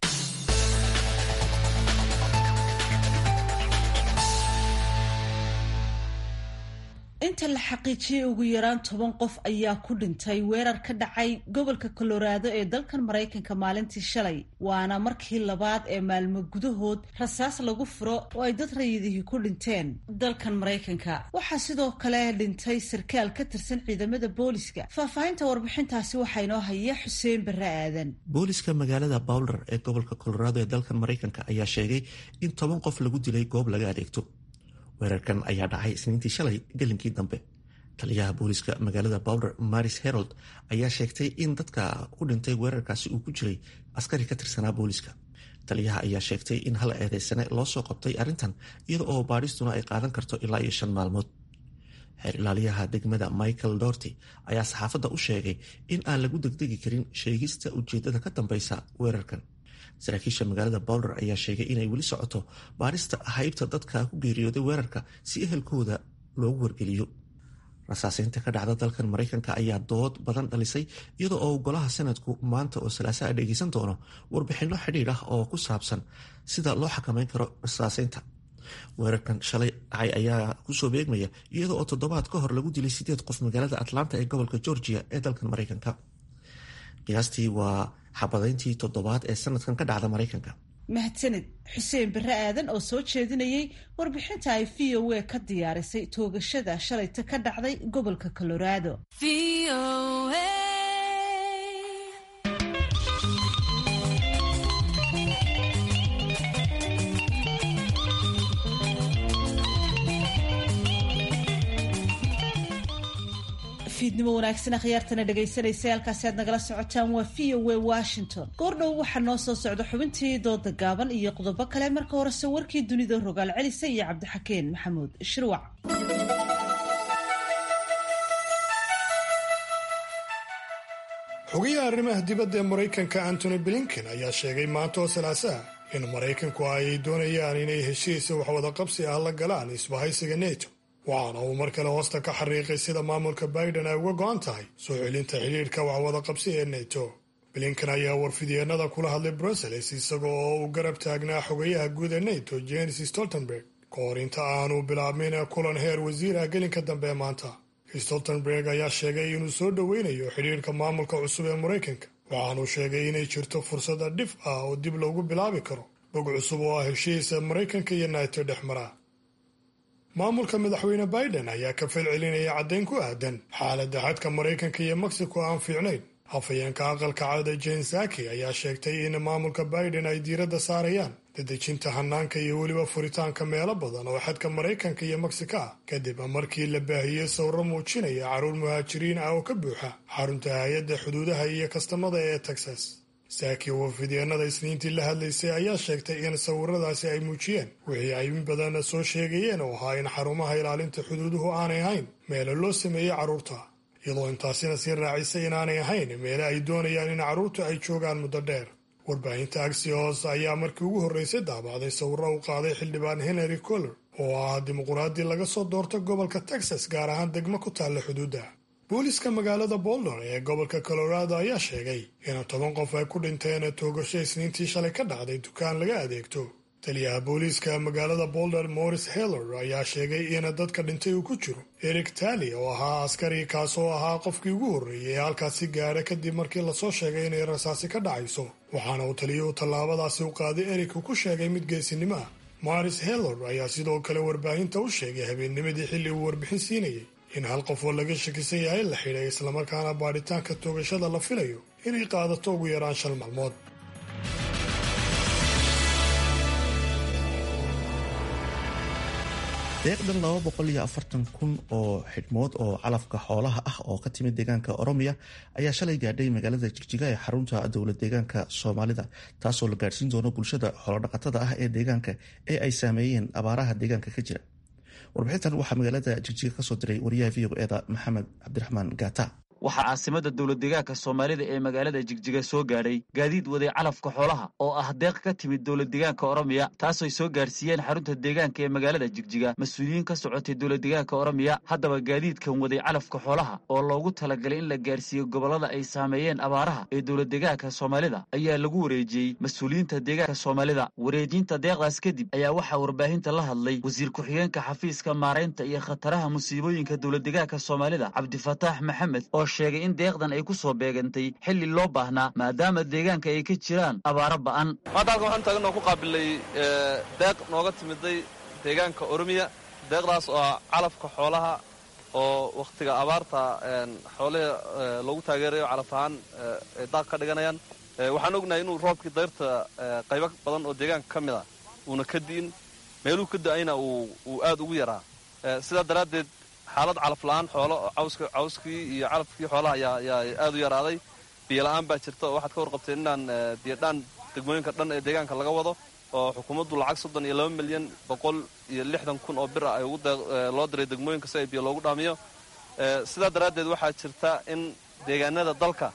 inta la xaqiijiyey ugu yaraan toban qof ayaa ku dhintay weerar ka dhacay gobolka colorado ee dalkan maraykanka maalintii shalay waana markii labaad ee maalmo gudahood rasaas lagu furo oo ay dad rayidihii ku dhinteen dalkan maraykanka waxaa sidoo kale dhintay sarkaal ka tirsan ciidamada booliska faahfaahinta warbixintaasi waxaa inoo haya xuseen barre aadan booliska magaalada bowler ee gobolka colorado ee dalkan maraykanka ayaa sheegay in toban qof lagu dilay goob laga adeegto weerarkan ayaa dhacay isniintii shalay gelinkii dambe taliyaha booliska magaalada bowler maris herold ayaa sheegtay in dadka ku dhintay weerarkaasi uu ku jiray askari ka tirsanaa booliska taliyaha ayaa sheegtay in hal eedeysane loo soo qabtay arrintan iyada oo baadhistuna ay qaadan karto ilaa iyo shan maalmood xeer ilaaliyaha degmada michael dorty ayaa saxaafadda u sheegay in aan lagu degdegi karin sheegista ujeedada ka dambeysa weerarkan saraakiisha magaalada bowler ayaa sheegay inay weli socoto baarista haybta dadka ku geeriyooday weerarka si ehelkooda loogu wargeliyo rasaaseynta ka dhacda dalkan maraykanka ayaa dood badan dhalisay iyadoo oo golaha sanadku maanta oo salaasaa dhegeysan doono warbixinno xidhiidh ah oo ku saabsan sida loo xakameyn karo rasaaseynta weerarkan shalay dhacay ayaa kusoo beegmaya iyadoo oo toddobaad ka hor lagu dilay sideed qof magaalada atlanta ee gobolka georgia ee dalkan maraykanka qiyaastii waa xabadayntii toddobaad ee sanadkan ka dhacda maraykanka mahadsaned xuseen bare aadan oo soo jeedinayay warbixinta ay v o a ka diyaarisay toogashada shalayta ka dhacday gobolka colorado fiidnimo wanaagsan akhyaartana dhegaysanaysa halkaasi aad nagala socotaan waa v o a washington goordhow waxaa noo soo socda xubintii dooda gaaban iyo qodobo kale marka horese warkii dunida rogaal celisa iyo cabdixakeen maxamuud shirwac xogayaha arrimaha dibadda ee maraykanka antony blinken ayaa sheegay maanta oo salaasaha in maraykanku ay doonayaan inay heshiisa waxwadaqabsi ah la galaan isbahaysiga neto waxaana uu mar kale hoosta ka xariiqay sida maamulka biden ay uga go'an tahay soo celinta xidhiidhka waxwada qabsi ee neto blinken ayaa warfidyeenada kula hadlay brussels isaga oo uu garab taagnaa xogayaha guud ee neto jenis stoltenberg ka hor inta aanu bilaabmin kulan heer wasiirah gelinka dambe ee maanta stoltenberg ayaa sheegay inuu soo dhoweynayo xidhiidhka maamulka cusub ee maraykanka waxaanuu sheegay inay jirto fursada dhif ah oo dib loogu bilaabi karo bog cusub oo ah heshiisa maraykanka iyo neto dhex mara maamulka madaxweyne biden ayaa ka falcelinaya caddayn ku aadan xaaladda xadka maraykanka iyo mexico aan fiicnayn hafayeenka aqalka cada jen saki ayaa sheegtay in maamulka biden ay diiradda saarayaan dadejinta hanaanka iyo weliba furitaanka meelo badan oo xadka maraykanka iyo mexico ah kadib markii la baahiyey sawro muujinaya carruur muhaajiriin ah oo ka buuxa xarunta hay-adda xuduudaha iyo kastamada ee texas saaki oo fidyeenada isniintii la hadlaysay ayaa sheegtay in sawiradaasi ay muujiyeen wixii ay in badan soo sheegayeen oo ahaa in xarumaha ilaalinta xuduuduhu aanay ahayn meelo loo sameeyey carruurta iyadoo intaasina sii raacisay inaanay ahayn meele ay doonayaan in carruurtu ay joogaan muddo dheer warbaahinta axios ayaa markii ugu horreysay daabacday sawiro u qaaday xildhibaan henry coller oo ah dimuquraadii laga soo doorto gobolka texas gaar ahaan degmo ku taalla xuduudda booliska magaalada boulder ee gobolka colorado ayaa sheegay in toban qof ay ku dhinteen toogasho isniintii shalay ka dhacday dukaan laga adeegto taliyaha booliiska magaalada boulder morris heller ayaa sheegay in dadka dhintay uu ku jiro eric tali oo ahaa askari kaasoo ahaa qofkii ugu horreeyay ee halkaasi gaadha kadib markii lasoo sheegay inay rasaasi ka dhacayso waxaana uu taliyuhu tallaabadaasi u qaaday eric uu ku sheegay mid geesinimo ah morris heller ayaa sidoo kale warbaahinta u sheegay habeennimadii xilli uu warbixin siinayay in hal qof oo laga shakisan yahay la xidhay islamarkaana baadhitaanka toogashada la filayo inay qaadato ugu yaraan shan maalmood deeqdan laba boqol iyo afartan kun oo xidhmood oo calafka xoolaha ah oo ka timid deegaanka oromiya ayaa shalay gaadhay magaalada jigjiga ee xarunta dowlad deegaanka soomaalida taasoo la gaadhsiin doono bulshada xoolodhaqatada ah ee deegaanka ee ay saameeyeen abaaraha deegaanka ka jira warbixintan waxaa magaalada jigjiga kasoo diray wariyaha v o eda maxamed cabdiraxmaan gaata waxaa caasimada dowlad deegaanka soomaalida ee magaalada jigjiga soo gaadhay gaadiid waday calafka xoolaha oo ah deeq ka timid dowlad deegaanka oromiya taasooy soo gaarsiiyeen xarunta deegaanka ee magaalada jigjiga mas-uuliyiin ka socotay dowlad deegaanka oromiya haddaba gaadiidkan waday calafka xoolaha oo loogu talagalay in la gaarsiiyo gobollada ay saameeyeen abaaraha ee dowlad deegaanka soomaalida ayaa lagu wareejiyey mas-uuliyiinta deegaanka soomaalida wareejinta deeqdaas kadib ayaa waxaa warbaahinta la hadlay wasiir ku-xigeenka xafiiska maaraynta iyo khataraha musiibooyinka dowlad deegaanka soomaalida cabdifataax maxamed oo sheegay in deeqdan ay ku soo beegantay xilli loo baahnaa maadaama deegaanka ay ka jiraan abaaro ba'an maanta halkan waxaanu taagan oo ku qaabilay deeq nooga timiday deegaanka oromiya deeqdaas oo ah calafka xoolaha oo wakhtiga abaarta xoolihii loogu taageerayo calaf ahaan ay daaq ka dhiganayaan waxaan ognahay inuu roobkii dayrta qaybo badan oo deegaanka ka mid a uuna ka di'in meeluu ka da'ayna uu aad ugu yaraa sidaa daraaddeed xaalad calaf la'aan xoolo cawskii iyo calafkii xoolaha ayaa aad u yaraaday biyo la'aan baa jirta oo waxaad ka warqabteen inaan biyodhaan degmooyinka dhan ee deegaanka laga wado oo xukuumaddu lacag soddon iyo laba milyan boqol iyo lixdan kun oo bir ah ay loo diray degmooyinka si ay biyo loogu dhaamiyo sidaa daraaddeed waxaa jirta in deegaanada dalka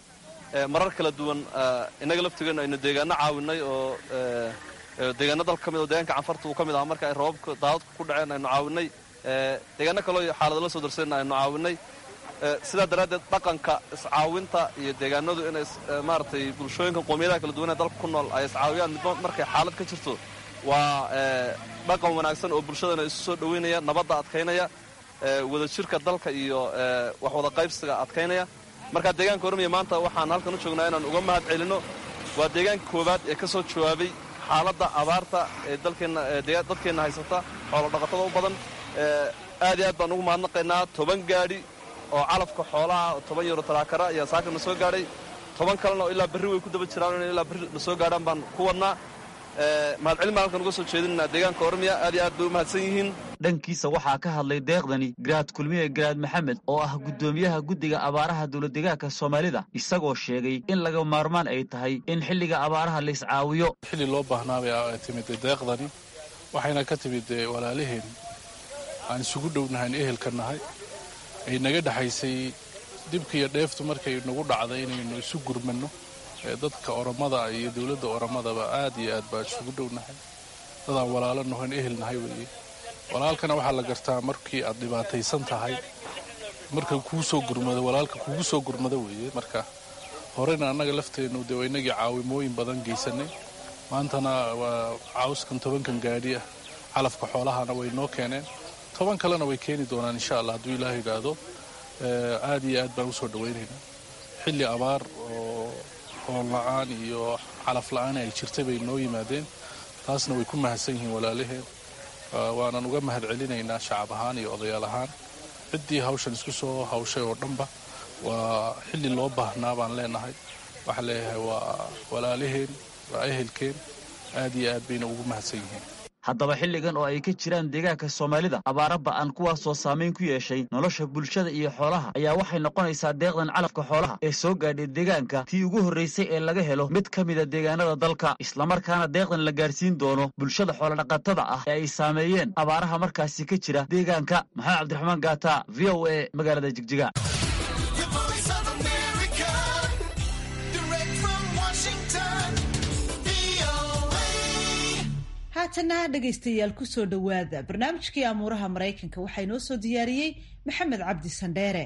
marar kala duwan innaga laftigeennu aynu deegaano caawinay oo deegaano dalka ka mid oo deegaanka canfarta uu ka mid ahaa marka ay roobabka daadadku ku dhaceen aynu caawinay deegaano kaleo xaalado la soo darseenna aynu caawinay sidaa daraaddeed dhaqanka iscaawinta iyo deegaanadu inay maaragtay bulshooyinka qoomiyadaha kala duwan ee dalka ku nool ay iscaawiyaan midba markay xaalad ka jirto waa dhaqan wanaagsan oo bulshadana isu soo dhoweynaya nabadda adkaynaya wadajirka dalka iyo wax wada qaybsiga adkaynaya marka deegaanka ormiya maanta waxaan halkan u joognaa inaan uga mahad celinno waa deegaanka koowaad ee ka soo jawaabay xaaladda abaarta ee dadkeenna haysata xoolo dhaqatada u badan aad iyo aad baan ugu mahadnaqaynaa toban gaadhi oo calafka xoolaha oo toban yaro taraakara ayaa saaka na soo gaadhay toban kalena oo ilaa berri way ku daba jiraan inay ilaa berri na soo gaadhaan baan ku wadnaa mahadcelin baan halkan uga soo jeedinaa deegaanka ormiya aad iyo aad bay u mahadsan yihiin dhankiisa waxaa ka hadlay deeqdani garaad kulmiye garaad maxamed oo ah guddoomiyaha guddiga abaaraha dowladdegaanka soomaalida isagoo sheegay in laga maarmaan ay tahay in xilliga abaaraha la iscaawiyo xilli loo baahnaabay ay timid deeqdani waxayna ka timid walaalaheen aan isugu dhownahayn ehelka nahay ay naga dhexaysay dibka iyo dheeftu markay nagu dhacday inaynu isu gurmanno dadka oromada iyo dowladda oromadaba aad iyo aad baan isugu dhownahay dadaan walaalo nahoyn ehel nahay weeye walaalkana waxaa la gartaa markii aad dhibaataysan tahay marka kuu soo gurmado walaalka kugu soo gurmado weeye marka horena annaga lafteennu dee waa inagii caawimooyin badan geysanay maantana waa caawskan tobankan gaadhi ah calafka xoolahana way noo keeneen toban kalena way keeni doonaan insha allah hadduu ilaah yidhaahdo aad iyo aad baan usoo dhawaynaynaa xilli abaar oo hoon la-aan iyo calaf la-aan ay jirtay bay noo yimaadeen taasna way ku mahadsan yihiin walaalaheen waanan uga mahad celinaynaa shacab ahaan iyo odayaal ahaan ciddii hawshan isku soo hawshay oo dhanba waa xilli loo baahnaa baan leenahay waxaan leeyahay waa walaalaheen waa ehelkeen aad iyo aad bayna ugu mahadsan yihiin haddaba xilligan oo ay ka jiraan deegaanka soomaalida abaara ba'an kuwaasoo saamayn ku yeeshay nolosha bulshada iyo xoolaha ayaa waxay noqonaysaa deeqdan calafka xoolaha ee soo gaadhay deegaanka tii ugu horraysay ee laga helo mid ka mida deegaanada dalka islamarkaana deeqdan la gaarsiin doono bulshada xoolodhaqatada ah ee ay saameeyeen abaaraha markaasi ka jira deegaanka maxamed cabdiraxmaan gaata v o a magaalada jigjiga haatana dhegaystayaal ku soo dhowaada barnaamijkii amuuraha maraykanka waxaa inoo soo diyaariyey maxamed cabdi sandheere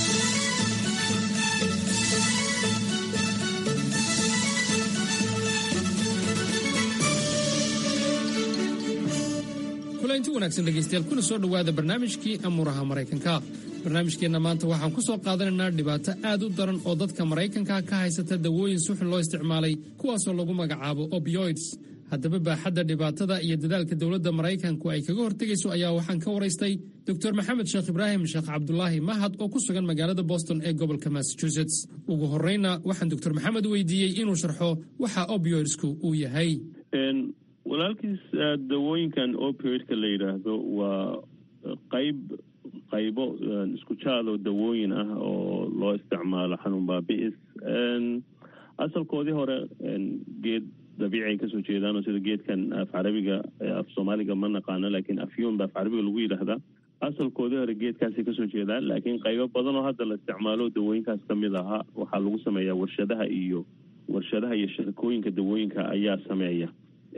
kulanti wanaagsan dhegaystayaal kuna soo dhowaada barnaamijkii amuuraha maraykanka barnaamijkeenna maanta waxaan ku soo qaadanaynaa dhibaato aad u daran oo dadka maraykanka ka haysata dawooyin suxun loo isticmaalay kuwaasoo lagu magacaabo opioids haddaba baaxadda dhibaatada iyo dadaalka dowladda maraykanku ay kaga hortegayso ayaa waxaan ka waraystay doctor maxamed sheekh ibraahim sheekh cabdulaahi mahad oo ku sugan magaalada boston ee gobolka massachusetts ugu horreyna waxaan doctor maxamed weydiiyey inuu sharxo waxa opioidsku uu yahay walaalkiis dawooyinkan opioidka la yidhaahdo waa qayb qaybo isku jaadoo dawooyin ah oo loo isticmaalo xanuun baabi'is asalkoodii hore geed dabiici ay kasoo jeedaan oo sida geedkan af carabiga af soomaaliga ma naqaano laakiin afyuun ba af carabiga lagu yidhaahdaa asalkoodii hore geedkaasay kasoo jeedaan laakiin qaybo badan oo hadda la isticmaalo dawooyinkaas ka mid ahaa waxaa lagu sameeyaa warshadaha iyo warshadaha iyo shirkooyinka dawooyinka ayaa sameeya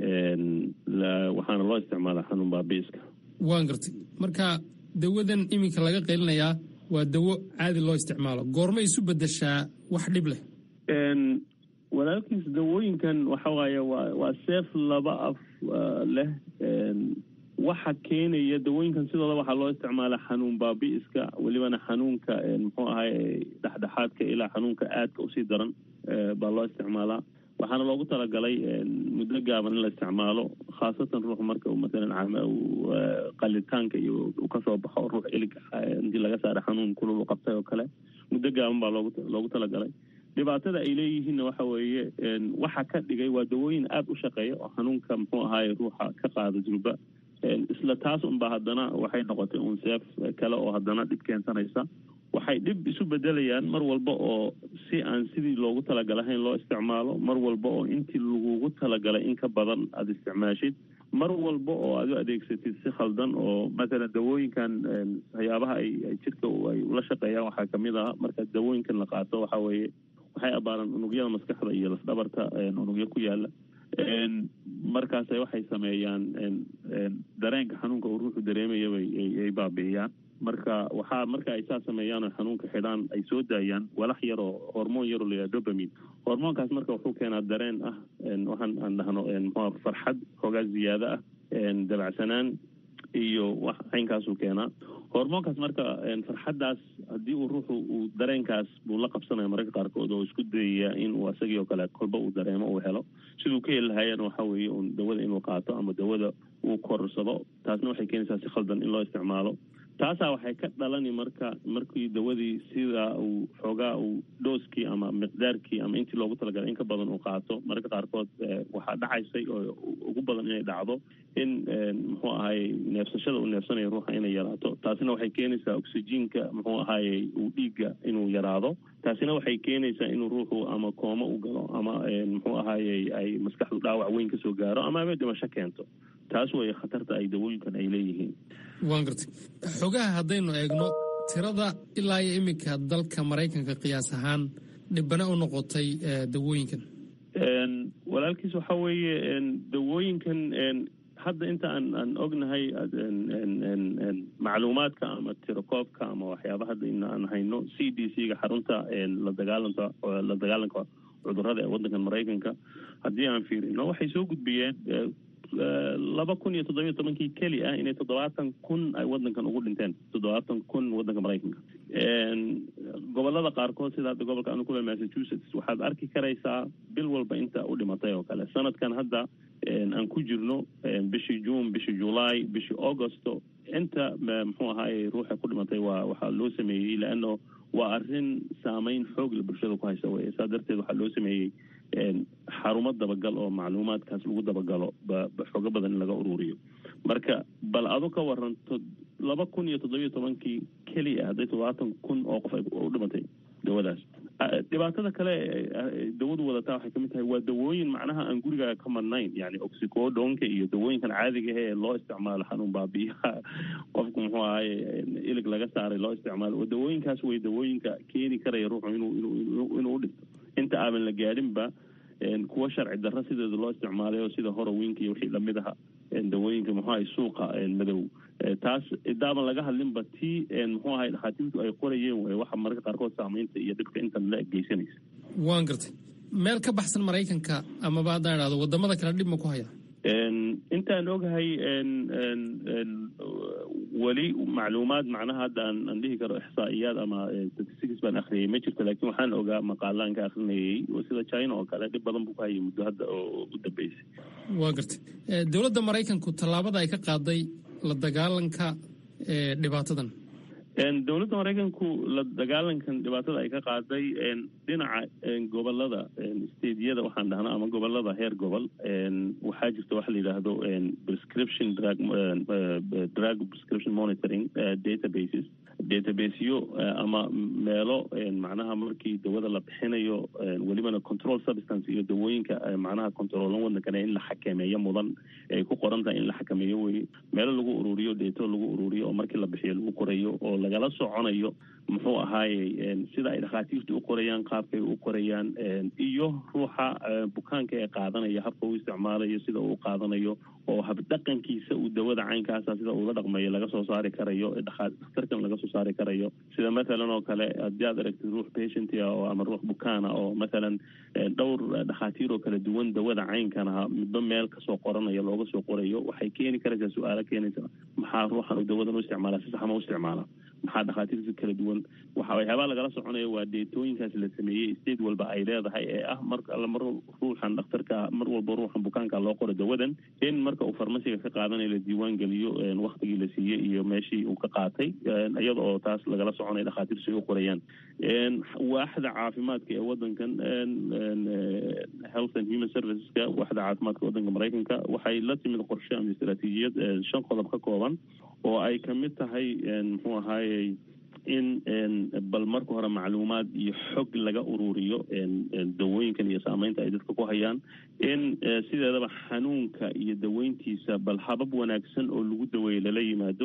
waxaana loo isticmaalaa xanuun baabiiska waan gartay marka dawadan iminka laga qaylinayaa waa dawo caadi loo isticmaalo goorma isu bedeshaa wax dhib leh walaalkiis dawooyinkan waxa waaye waa waa seef laba af leh waxa keenaya dawooyinkan sidooda waxaa loo isticmaalaa xanuun baabi'iska welibana xanuunka muxuu ahay dhexdhexaadka ilaa xanuunka aadka usii daran baa loo isticmaalaa waxaana loogu talagalay muddo gaaban in la isticmaalo khaasatan ruux marka masalan qalitaanka iyo uu kasoo baxo ruux ilig intii laga saara xanuun kulul u qabtay oo kale muddo gaaban baa loogu loogu talagalay dhibaatada ay leeyihiinna waxa weeye waxa ka dhigay waa dawooyin aada u shaqeeya oo xanuunka muxuu ahaaye ruuxa ka qaada durba isla taas unba haddana waxay noqotay un seef kale oo haddana dhib keensanaysa waxay dhib isu bedelayaan mar walba oo si aan sidii loogu talagalahayn loo isticmaalo mar walba oo intii lagugu talagalay in ka badan aada isticmaashid mar walba oo aad u adeegsatid si khaldan oo mathalan dawooyinkan waxyaabaha ay jirka ay ula shaqeeyaan waxaa kamid ah marka dawooyinkan la qaato waxa weeye waxay abaaraan unugyada maskaxda iyo lafdhabarta unugyo ku yaala markaas waxay sameeyaan dareenka xanuunka uu ruuxu dareemaya ay baabi'iyaan marka waxaa marka ay saa sameeyaan oo xanuunka xidhaan ay soo daayaan walax yar oo hormoon yaroo layaha dobamin hormoonkaas marka wuxuu keenaa dareen ah waxaan aan dhahno mxua farxad xoogaa ziyaado ah dabacsanaan iyo wax caynkaasuu keenaa hormoonkaas marka farxaddaas haddii uu ruuxu uu dareenkaas buu la qabsanaya mararka qaarkood oo isku dayaya in uu isagii oo kale kolba uu dareemo uu helo siduu ka heli lahaayana waxa weeye un dawada inuu qaato ama dawada uu korsado taasna waxay keenaysaa si khaldan in loo isticmaalo taasaa waxay ka dhalani marka markii dawadii sida uu xoogaa uu dhooskii ama miqdaarkii ama intii loogu talagalay in ka badan uu qaato mararka qaarkood waxaa dhacaysay oo ugu badan inay dhacdo in muxuu ahaye neefsashada uu neefsanayo ruuxa inay yaraato taasina waxay keenaysaa oxyjiinka muxuu ahaye uu dhiigga inuu yaraado taasina waxay keenaysaa inuu ruuxu ama koomo u galo ama muxuu ahaye ay maskaxdu dhaawac weyn kasoo gaaro ama aba dhimasho keento taas way khatarta ay dawooyinkan ay leeyihiin waan gartay xogaha haddaynu eegno tirada ilaa iyo iminka dalka maraykanka qiyaas ahaan dhibana u noqotay dawooyinkan walaalkiis waxa weeye dawooyinkan hadda inta aan aan ognahay macluumaadka ama tirakoobka ama waxyaaba hadda in aan hayno c d c ga xarunta la dagaalanka la dagaalanka cudurada ee waddankan maraykanka haddii aan fiirino waxay soo gudbiyeen laba kun iyo toddobiyo tobankii keli ah inay toddobaatan kun ay waddankan ugu dhinteen toddobaatan kun waddanka maraykanka gobolada qaarkood sida hadda gobolka anu kule massachusetts waxaad arki karaysaa bil walba inta u dhimatay oo kale sanadkan hadda aan ku jirno bishii june bishii july bishii augusto inta muxuu ahaaye ruuxa ku dhimatay waa waxaa loo sameeyey leano waa arrin saameyn xoogla bulshada ku haysa weye saa darteed waxaa loo sameeyey xarumo dabagal oo macluumaadkaas lagu dabagalo xoogo badan in laga ururiyo marka bal adu ka waranto laba kun iyo toddobiyo tobankii keliya hadday toddobaatan kun oo qof ay u dhimatay dawadaas dhibaatada kale dawadu wadataa waxay kamid tahay waa dawooyin macnaha aan gurigaaga ka madnayn yani oxicodonka iyo dawooyinkan caadiga ah ee loo isticmaalo xanuun baabiyaha qofku muxuu ahaye ilig laga saaray loo isticmaalo oo dawooyinkaas way dawooyinka keeni karaya ruuxu inuu inuu inuu u dhinto inta aaban la gaadhinba kuwa sharci darro sideeda loo isticmaalay oo sida horowinka iyo wixii lamid aha dawooyinka muxuu ahay suuqa madow taas idaaban laga hadlinba tii muxuu ahay dhakhaatiirtu ay qorayeen way waxa mararka qaarkood saamaynta iyo dhibka intan la geysanaysa waan gartay meel ka baxsan maraykanka amaba haddaan idhahdo wadamada kale dhib ma ku haya intaan ogahay weli macluumaad macnaha hadda aan aan dhihi karo ixsaa'iyaad ama statistics baan akhriyay ma jirto laakiin waxaan ogaa maqaalaan ka akhrinayay sida china oo kale dhib badan buu ku hayay muddo hadda oo u dambeysay waa gartay dowladda maraykanku tallaabada ay ka qaaday la dagaalanka dhibaatadan dowladda maraykanku la dagaalankan dhibaatada ay ka qaaday dhinaca gobolada stediyada waxaan dhahnaa ama gobolada heer gobol waxaa jirta waxa la yidhaahdo prescription drug drug prescription monitoring databases databaseyo ama meelo macnaha markii dawada la bixinayo welibana control substance iyo dawooyinka macnaha controolan wadankane in la xakameeyo mudan ay ku qoran tahay in la xakameeyo weye meelo lagu ururiyo deeto lagu ururiyo oo markii la bixiyo lagu qorayo oo lagala soconayo muxuu ahaaye sida ay dhakhaatiirtu u qorayaan qaabkay u qorayaan iyo ruuxa bukaanka ee qaadanaya habka uu isticmaalayo sida uu qaadanayo oo habdhaqankiisa uu dawada caynkaasa sida uula dhaqmayo laga soo saari karayo dhakhtarkan laga soo saari karayo sida mathalan oo kale haddii aad aragtid ruux patientia oo ama ruux bukaana oo mathalan dhowr dhakhaatiir oo kala duwan dawada caynkan aha midba meel kasoo qoranayo looga soo qorayo waxay keeni karaysaa su-aalo keenaysa maxaa ruuxan uu dawadan u isticmaala si saxma u isticmaala maxaa dhakhaatiirta kala duwan waxa waxyaabaa lagala soconaya waa deetooyinkaas la sameeyey state walba ay leedahay ee ah mar alla mar ruuxan dhakhtarka mar walba ruuxan bukaanka loo qoro dawadan in marka uu farmasiga ka qaadanayo la diiwaan geliyo waktigii la siiyey iyo meeshii uu ka qaatay iyada oo taas lagala soconaya dhakhaatiirtu ay u qorayaan waaxda caafimaadka ee wadankan health and human serviceska waaxda caafimaadka wadanka maraykanka waxay la timid qorshe ama istaraatiijiyad shan qodob ka kooban oo ay kamid tahay muxuu ahaayey in bal marka hore macluumaad iyo xog laga ururiyo dawooyinkan iyo saameynta ay dadka ku hayaan in sideedaba xanuunka iyo daweyntiisa bal habab wanaagsan oo lagu daweeyo lala yimaado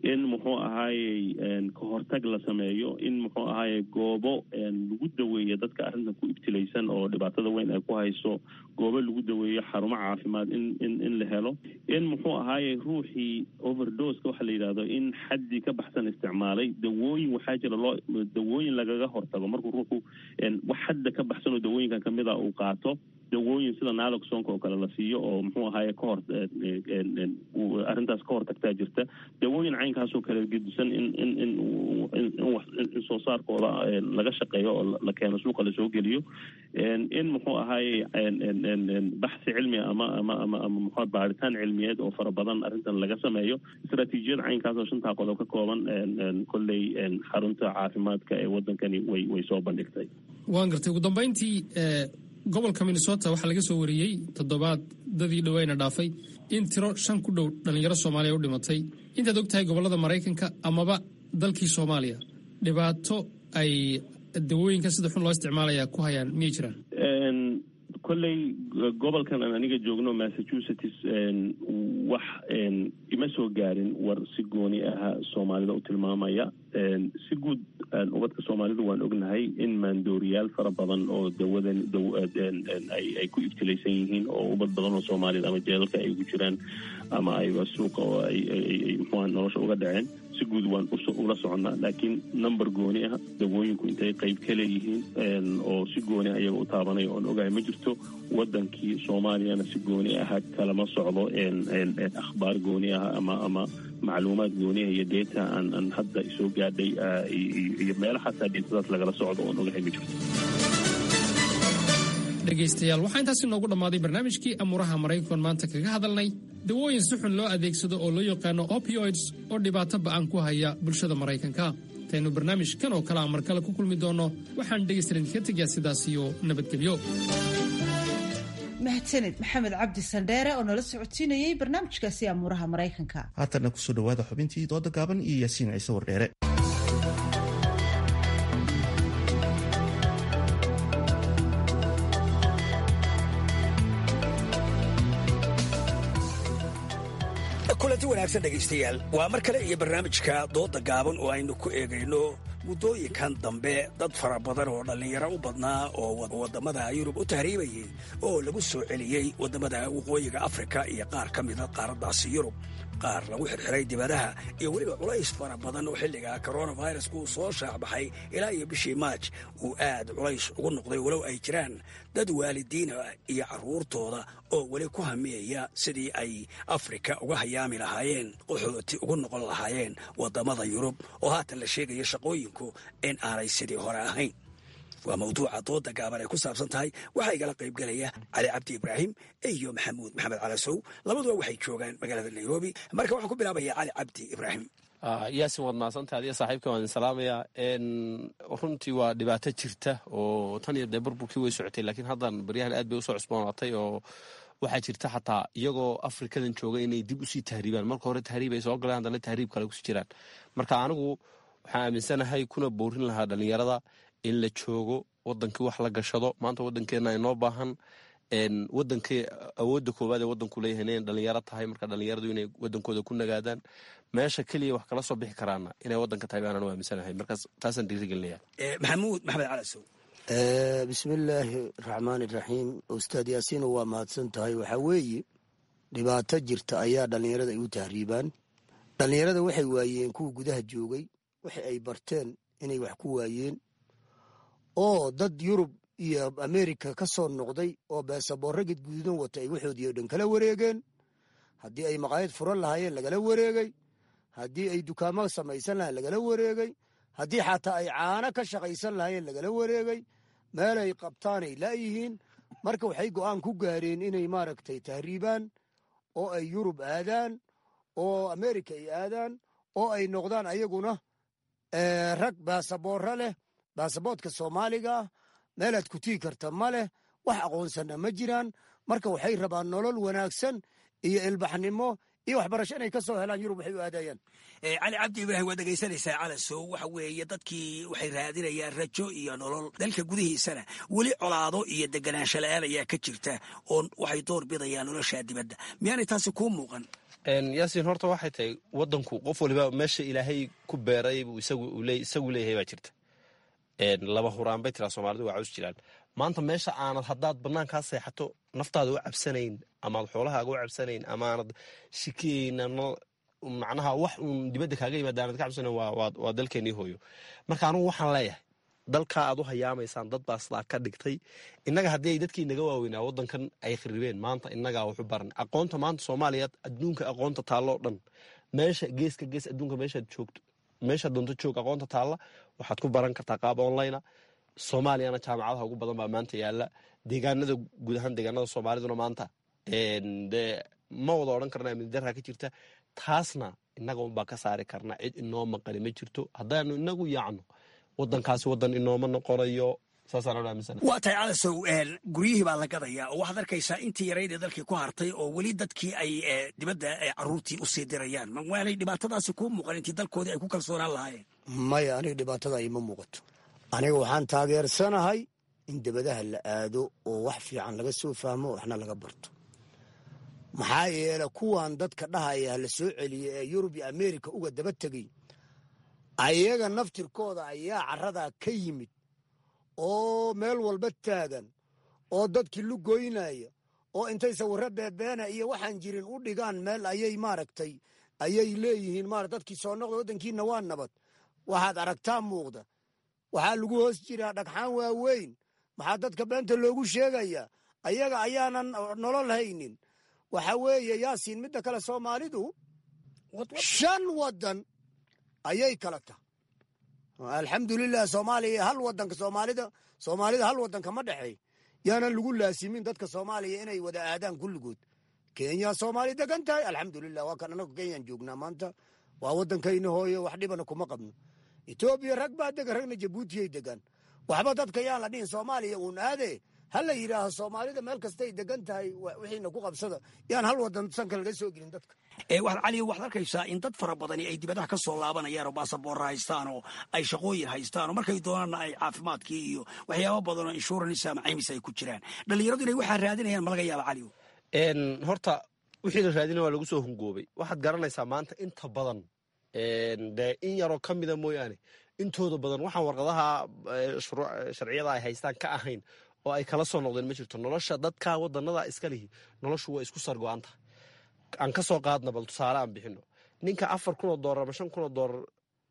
in muxuu ahaayey ka hortag la sameeyo in muxuu ahaayey goobo lagu daweeyo dadka arrintan ku ibtilaysan oo dhibaatada weyn ay ku hayso goobo lagu daweeyo xarumo caafimaad in in in la helo in muxuu ahaayey ruuxii overdoska waxa la yidhahdo in xaddii ka baxsan isticmaalay dawooyin waxaa jira loo dawooyin lagaga hortago markuu ruuxu wax xadda ka baxsan oo dawooyinkan kamid a uu qaato dawooyin sida naloxonka oo kale la siiyo oo muxuu ahaaye kahor arrintaas ka hortagtaa jirta dawooyin caynkaasoo kale gedisan in in in in soo saarkooda laga shaqeeyo oo la keeno suuqa lasoo geliyo in muxuu ahaaye baxsi cilmi ama ama ama ama muxuu baaritaan cilmiyeed oo fara badan arrintan laga sameeyo istaraatiijiyad caynkaas oo shantaa qodob ka kooban kolley xarunta caafimaadka ee wadankani way way soo bandhigtay waan gartay ugu dambayntii gobolka minnesota waxaa laga soo wariyey toddobaad dadii dhoweyna dhaafay in tiro shan ku dhow dhallinyaro soomaaliya u dhimatay intaad og tahay gobollada maraykanka amaba dalkii soomaaliya dhibaato ay dawooyinka sida xun loo isticmaalaya ku hayaan miyay jiraan kolley gobolkan aan aniga joogno massachusetts wax ima soo gaarin war si gooni aha soomaalida u tilmaamaya si guud ubadka soomaalidu waan ognahay in maandooriyaal fara badan oo dawadan ay ku ibtilaysan yihiin oo ubad badan oo soomaalida ama jeedalka ay ugu jiraan ama ayba suuqa oo ay muxua nolosha uga dhaceen si guud waan ula soconnaa laakiin number gooni ah dawooyinku intay qayb ka leeyihiin oo si gooni ah iyaga u taabanaya oon ogahay ma jirto wadankii soomaaliyana si gooni aha kalama socdo akhbaar gooni ah ama ama macluumaad gooniah iyo deeta aan aan hadda soo gaadhay iyo meelo xataa deetadaas lagala socdo oon ogahay ma jirto dhegaystayaal waxaa intaasi noogu dhammaaday barnaamijkii amuuraha maraykan maanta kaga hadalnay dawooyin si xun loo adeegsado oo loo yaqaano opioids oo dhibaato ba'an ku haya bulshada maraykanka intaynu barnaamijkan oo kale a mar kale ku kulmi doonno waxaan dhegaystalan idinka tegayaa sidaas iyo nabadgelyo mahadsaned maxamed cabdi sandheere oo nala socodsiinayey barnaamijkaasi amuuraha maraykanka haatanna kusoo dhowaada xubintii dooda gaaban iyo yaasiin ciise wardheere kulanti wanaagsan dhegaystayaal waa mar kale iyo barnaamijka dooda gaaban oo aynu ku eegayno muddooyinkan dambe dad fara badan oo dhallinyaro u badnaa oo waddamada yurub u tahriibayay oo lagu soo celiyey waddamada waqooyiga afrika iyo qaar ka mida qaaraddaasi yurub qaar lagu xirxiray dibadaha iyo weliba culays fara badan oo xilliga coronavirusku uu soo shaacbaxay ilaa iyo bishii maaj uu aad culays ugu noqday walow ay jiraan dad waalidiina iyo carruurtooda oo weli ku hamiyaya sidii ay afrika uga hayaami lahaayeen qaxooti ugu noqon lahaayeen waddamada yurub oo haatan la sheegaya shaqooyinku in aanay sidii hore ahayn waa mawduuca dooda gaaban ay ku saabsan tahay waxaa igala qaybgelaya cali cabdi ibraahim iyo maxamuud maxamed calasow labaduba waxay joogaan magaalada nairobi marka waxaan ku bilaabaya cali cabdi ibraahim yaasin waad mahadsantaha adiga saaxiibka waan salaamayaa runtii waa dhibaato jirta oo tan iyo dee burburkii way socotay laakiin haddan baryahan aad bay usoo cusboonaatay oo waxaa jirta xataa iyagoo afrikadan jooga inay dib usii tahriibaan marka hore tahriib ay soo galeen haddana tahriib kale kusii jiraan marka anigu waxaan aaminsanahay kuna boorin lahaa dhallinyarada in la joogo wadankii wax la gashado maanta wadankeena inoo baahan wadankii awoodda koowaad ee wadanku leeyahay inay dhalinyaro tahay marka dhalinyaradu inay wadankooda ku nagaadaan meesha keliya wax kala soo bixi karaana inay wadanka tahay baanaan u aaminsanahay markaas taasaan dhiirigelinaya maxamuud maxamed calasow bismillaahi raxmaani raxiim ustaad yaasiino waa mahadsan tahay waxaa weeye dhibaato jirta ayaa dhallinyarada ay u tahriibaan dhallinyarada waxay waayeen kuwa gudaha joogay waxa ay barteen inay wax ku waayeen oo dad yurub iyo amerika ka soo noqday oo beesaboorro gedgududan wata ay waxoodii o dhan kala wareegeen haddii ay maqaayad furan lahaayeen lagala wareegay haddii ay dukaamo samaysan lahayen lagala wareegay haddii xataa ay caano ka shaqaysan lahaayeen lagala wareegay meelay qabtaanay laayihiin marka waxay go'aan ku gaareen inay maaragtay tahriibaan oo ay yurub aadaan oo amerika ay aadaan oo ay noqdaan ayaguna rag baasaboorro leh baasaboodka soomaaliga ah meelaad ku tii karta ma leh wax aqoonsanna ma jiraan marka waxay rabaan nolol wanaagsan iyo ilbaxnimo iyo waxbarasho inay ka soo helaan yurub waxay u aadayaan cali cabdi ibraahim waad dhegaysanaysaa calasow waxa weeye dadkii waxay raadinayaan rajo iyo nolol dalka gudihiisana weli colaado iyo deganaansho la-aan ayaa ka jirta oo waxay door bidayaan noloshaa dibadda miyaanay taasi kuu muuqan yaasiin horta waxay tahay wadanku qof waliba meesha ilaahay ku beeray buu isagu leeyahay baa jirta laba huraan bay tiraa soomaalidu waa caws jiraan maanta meesha aanad haddaad banaankaa seexato naftaada u cabsanayn amaad xoolahaaga u cabsanayn amaanad shikiyeyna macnaha wax uun dibadda kaaga yimaada aanad ka cabsanayn waa dalkeenii hooyo marka anugu waxaan leeyahay dalkaa aad u hayaamaysaan dad baa sidaa ka dhigtay innaga haddii ay dadkii naga waaweynaa waddankan ay kharibeen maanta innagaa waxu baran aqoonta maanta soomaaliya adduunka aqoonta taalloo dhan meesha geeska gees adduunka meeshaad joogto meeshaad doonto joog aqoonta taalla waxaad ku baran kartaa qaab online soomaaliyana jaamacadaha ugu badan baa maanta yaala deegaanada guud ahaan deegaanada soomaaliduna maanta de ma wada odhan karna amnidarra ka jirta taasna innaga unbaa ka saari karna cid inoo maqani ma jirto haddaanu inagu yaacno wadankaasi wadan inooma noqonayo waa tahay calasow guryihii baa la gadayaa oo waxaad arkaysaa intii yarayd ee dalkii ku hartay oo weli dadkii ay dibadda caruurtii usii dirayaan mawaanay dhibaatadaasi kuu muuqan intii dalkoodii ay ku kalsoonaan lahaayeen maya aniga dhibaatada ima muuqato aniga waxaan taageersanahay in dibadaha la aado oo wax fiican laga soo fahmo waxna laga barto maxaa yeele kuwan dadka dhahaya la soo celiya ee yurub iyo amerika uga daba tegey ayaga naftirkooda ayaa caradaa ka yimid oo meel walba taagan oo dadkii lugoynaya oo intay sawirro beebeena iyo waxaan jirin u dhigaan meel ayay maaragtay ayay leeyihiin mara dadkii soo noqda waddankiina waa nabad waxaad aragtaa muuqda waxaa lagu hoos jiraa dhagxaan waaweyn maxaa dadka beenta loogu sheegayaa ayaga ayaanan nolol haynin waxa weeye yaasiin midda kale soomaalidu shan waddan ayay kala tahay alxamdulilah soomaaliya hal wadanka soomaalida soomaalida hal wadanka ma dhexeey yaanan lagu laasimin dadka soomaaliya inay wada aadaan kulligood kenya soomaali degan tahay alxamdulilah waa kan anagu kenyaan joognaa maanta waa wadankayna hooyo wax dhibana kuma qabno etoobiya rag baa degan ragna jabuutiyay degan waxba dadka yaan la dhihin soomaaliya uun aade ha la yidhaaho soomaalida meel kastay degan tahay wixiina ku qabsada yaan hal wadan sanka laga soo gelin dadka cali waxaad arkaysaa in dad fara badani ay dibadaha ka soo laabanayaan oo baasaboorra haystaan oo ay shaqooyin haystaan oo markay doonaanna ay caafimaadkii iyo waxyaaba badan oo insurance ama caymis ay ku jiraan dhallinyaradu inay waxaa raadinayaan ma laga yaaba cali horta wixii la raadina waa lagu soo hungoobay waxaad garanaysaa maanta inta badan dee in yaroo ka mida mooyaane intooda badan waxaan warqadaha sharciyada ay haystaan ka ahayn oo ay kala soo noqdeen ma jirto nolosha dadka wadanada iska lihi noloshu waa isku sargo-anta aan ka soo qaadna bal tusaale aan bixino ninka afar kun oo doolar ama shan kun oo doolar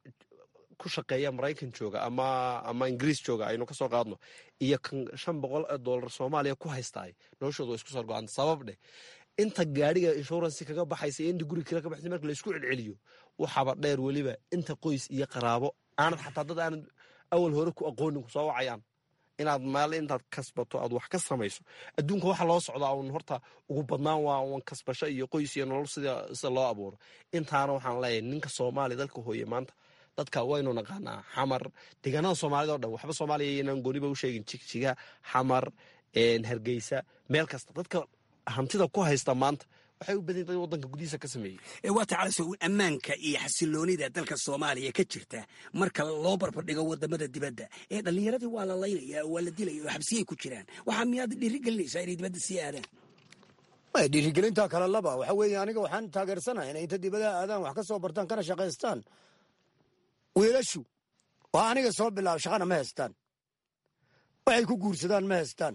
ku shaqeeya maraykan jooga ama ama ingiriis jooga aynu ka soo qaadno iyo kan shan boqol oo doolar soomaaliya ku haystaay noloshooda waa isku sargo-anta sabab dheh inta gaadhiga inshuransi kaga baxaysa iyo inta guri kale ka baxaysa marka laysku celceliyo waxaaba dheer weliba inta qoys iyo qaraabo aanad xataa dad aanad awal hore ku aqoonin kusoo wacayaan inaad meel intaad kasbato aad wax ka samayso adduunka waxa loo socdaa un horta ugu badnaan waa un kasbasho iyo qoys iyo nolol sida sida loo abuuro intaana waxaan leeyahay ninka soomaaliya dalka hooye maanta dadka waynu naqaanaa xamar deegaanada soomaalida o dhan waxba soomaaliya inaan gooniba u sheegin jigjiga xamar hargeysa meel kasta dadka hantida ku haysta maanta waxay u badan yihin wadanka gudihiisa ka sameeyey waa tacalaso ammaanka iyo xasiloonida dalka soomaaliya ka jirta marka loo barbardhigo wadamada dibadda ee dhallinyaradii waa la laynaya oo waa la dilaya oo xabsiyay ku jiraan waxaa miyaad dhiirigelinaysaa inay dibadda sii aadaan dhiirigelinta kale laba waxa weeye aniga waxaan taageersanahay inay inta dibadaha aadaan wax ka soo bartaan kana shaqaystaan wiilashu waa aniga soo bilaaba shaqana ma haystaan waxay ku guursadaan ma haystaan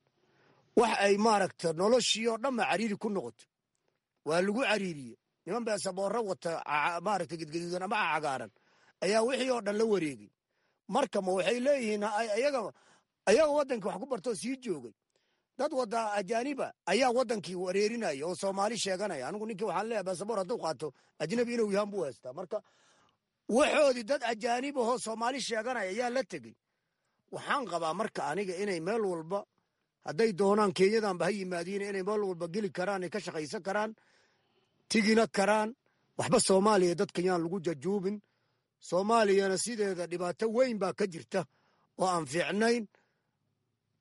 wax ay maaragta noloshii oo dhanba cariiri ku noqoto waa lagu cariiriye niman baa saboorro wata maaragta gedgaduudan ama cagaaran ayaa wixii oo dhan la wareegay marka ma waxay leeyihiin ayaga ayaga waddankii wax ku bartoo sii joogay dad wada ajaaniba ayaa waddankii wareerinaya oo soomaali sheeganaya anigu ninkii waxaan leeyahay basaboor hadduu qaato ajnabi inuu yahaan buu haystaa marka waxoodii dad ajaanib ahoo soomaali sheeganaya ayaa la tegey waxaan qabaa marka aniga inay meel walba hadday doonaan kenyadanba ha yimaadiin inay meel walba geli karaan ay ka shaqaysan karaan tigina karaan waxba soomaaliya dadka yaan lagu jajuubin soomaaliyana sideeda dhibaato weyn baa ka jirta oo aan fiicnayn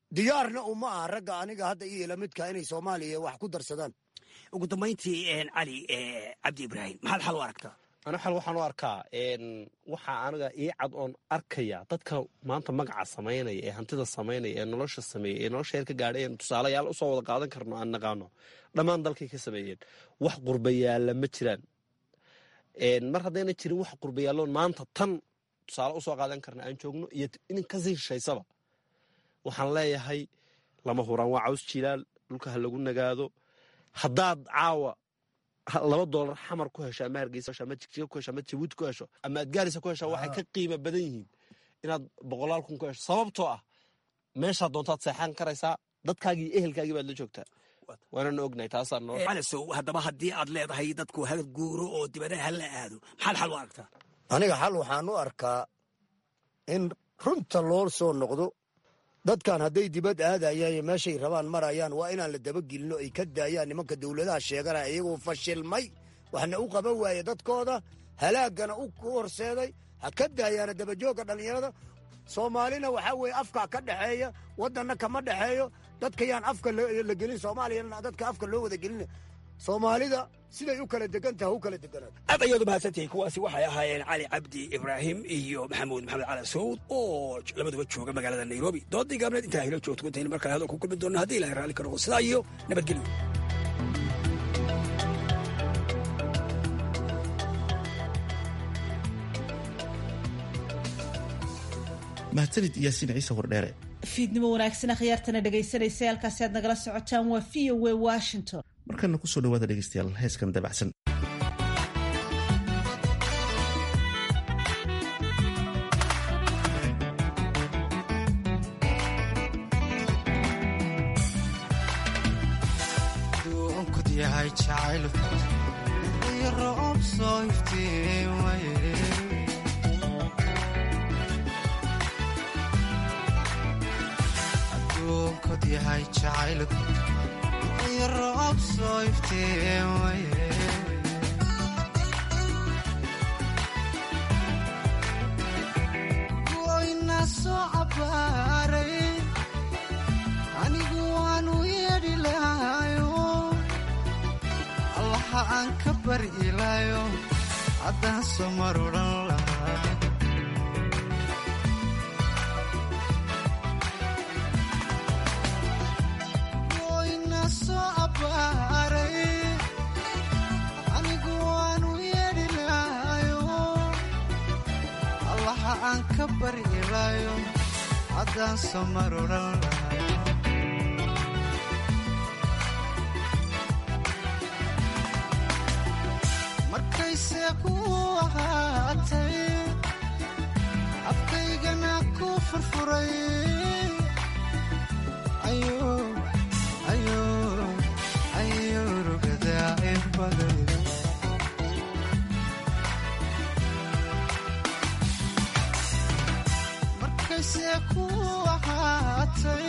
diyaarna uma aha ragga aniga hadda iyo lamidka inay soomaaliya wax ku darsadaan ugu dambayntii cali cabdi ibraahim maxaad xal u aragtaa ana xal waxaan u arkaa waxaa aniga ii cad oon arkaya dadka maanta magaca samaynaya ee hantida samaynaya ee nolosha sameeya ee nolosha heer ka gaadhay eenu tusaalayaal usoo wada qaadan karno aan naqaano dhammaan dalkay ka sameeyeen wax qurbayaalla ma jiraan mar haddayna jirin wax qurbayaalloon maanta tan tusaale usoo qaadan karna aan joogno iyo in kasii shishaysaba waxaan leeyahay lama huraan waa caws jilaal dhulka ha lagu nagaado haddaad caawa laba doolar xamar ku hesho ama hargeysa ama jigjiga ku hesho ama jabuuti ku hesho ama adgaarisa ku hesho waxay ka qiimo badan yihiin inaad boqolaal kun ku hesho sababtoo ah meeshaa doontaad seexan karaysaa dadkaagii iyo ehelkaagii baad la joogtaa waanana ognahay taasaa noo calasow haddaba haddii aad leedahay dadku ha guuro oo dibadaha ha la aado maxaad xal u aragtaa aniga xal waxaan u arkaa in runta loo soo noqdo dadkan hadday dibad aadayaan iyo meeshay rabaan marayaan waa inaan la dabagelinno ay ka daayaan nimanka dowladaha sheeganaya iyagoo fashilmay waxna u qaban waaye dadkooda halaaggana u horseeday ha ka daayaana dabajoogga dhallinyarada soomaalina waxaa weeye afkaa ka dhexeeya waddanna kama dhexeeyo dadka yaan afka la gelin soomaaliyana dadka afka loo wada gelina soomaalida siday u kala degan taha u kala deganaato aad ayaad u mahadsantihiin kuwaasi waxay ahaayeen cali cabdi ibraahim iyo maxamuud maxamed cali sawd oo labaduba jooga magaalada nairobi doodii gaabneed intaa hilo joogto intaynu markale hadal ku kulmi doonno haddii ilahay raalli ka noqo sidaa iyo nabadgelyo mahadsanid yaasiin ciise wardheere fiidnimo wanaagsan akhyaartana dhegaysanaysa halkaasi aad nagala socotaan waa v o a washington markana kusoo dhawaada dhegeystayaal heeskan dabacsan yahay jacayl iyo roob soo iftiimaye adduunkod yahay jacayl iyo roob soo iftiimaye goyna soo cabaaray anigu waanu yeedhi lahayo allaha aan ka bari ilaayo haddaan soo mar odhan lahaa goyna soo abbaaray anigu waanu yeedhi lahayo allaha aan ka bari ilaayo haddaan soo mar odhan lahaa markayse ku ahaatay afkaygana ku furfuray ayo rugadaa in badan markayse ku ahaatay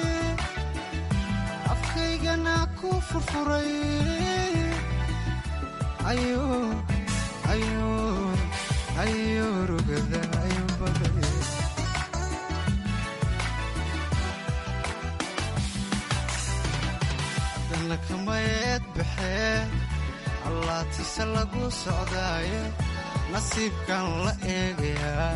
afkaygana ku furfuray ayo ayo rugada ayo baday haddana kamayeed baxee allaatise lagu socdaaye nasiibkan la eegayaa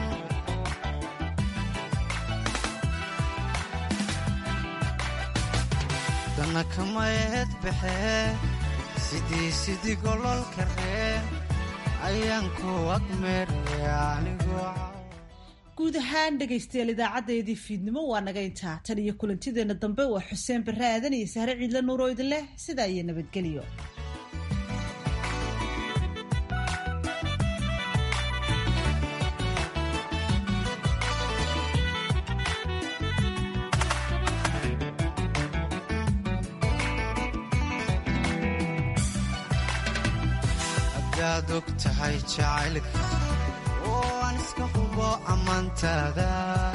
haddana kamayeed baxee sidii sidii gololka ree ayaan ku agmeeraya anigoo guud ahaan dhegaystayaal idaacadeedii fiidnimo waa naga intaa tan iyo kulantideenna dambe waa xuseen barre aadan iyo sahre ciidle nuuroo idin leh sidaa iyo nabadgelyo hadaad og tahay jacaylka oo aan iska hubo ammaantaada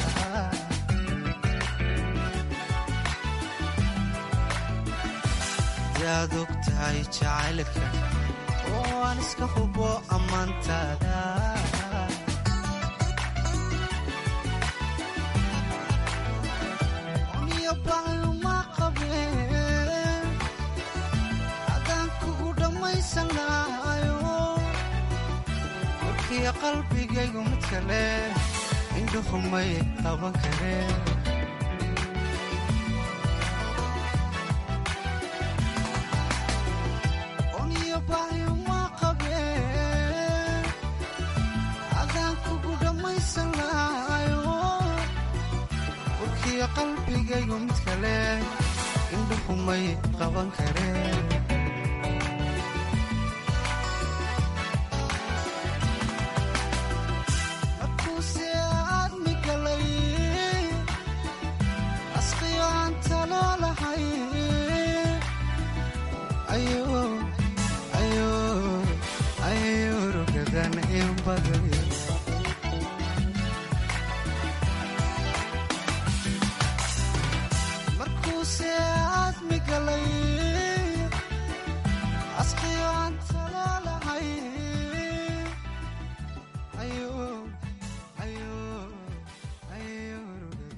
hadaad og tahay jacaylka oo aan iska hubo ammaantaada oniyo qalbigaygu mid kale indhuhumay qaban kareen oniyo bahyuma qabeen adaan kugu dhammaysan lahayo urkiyo qalbigaygu mid kale indhuhumay qaban kareen markuuse aadmi galay asqiyo aan talo lahay ayo rugadan in baday markuuse aadmi galay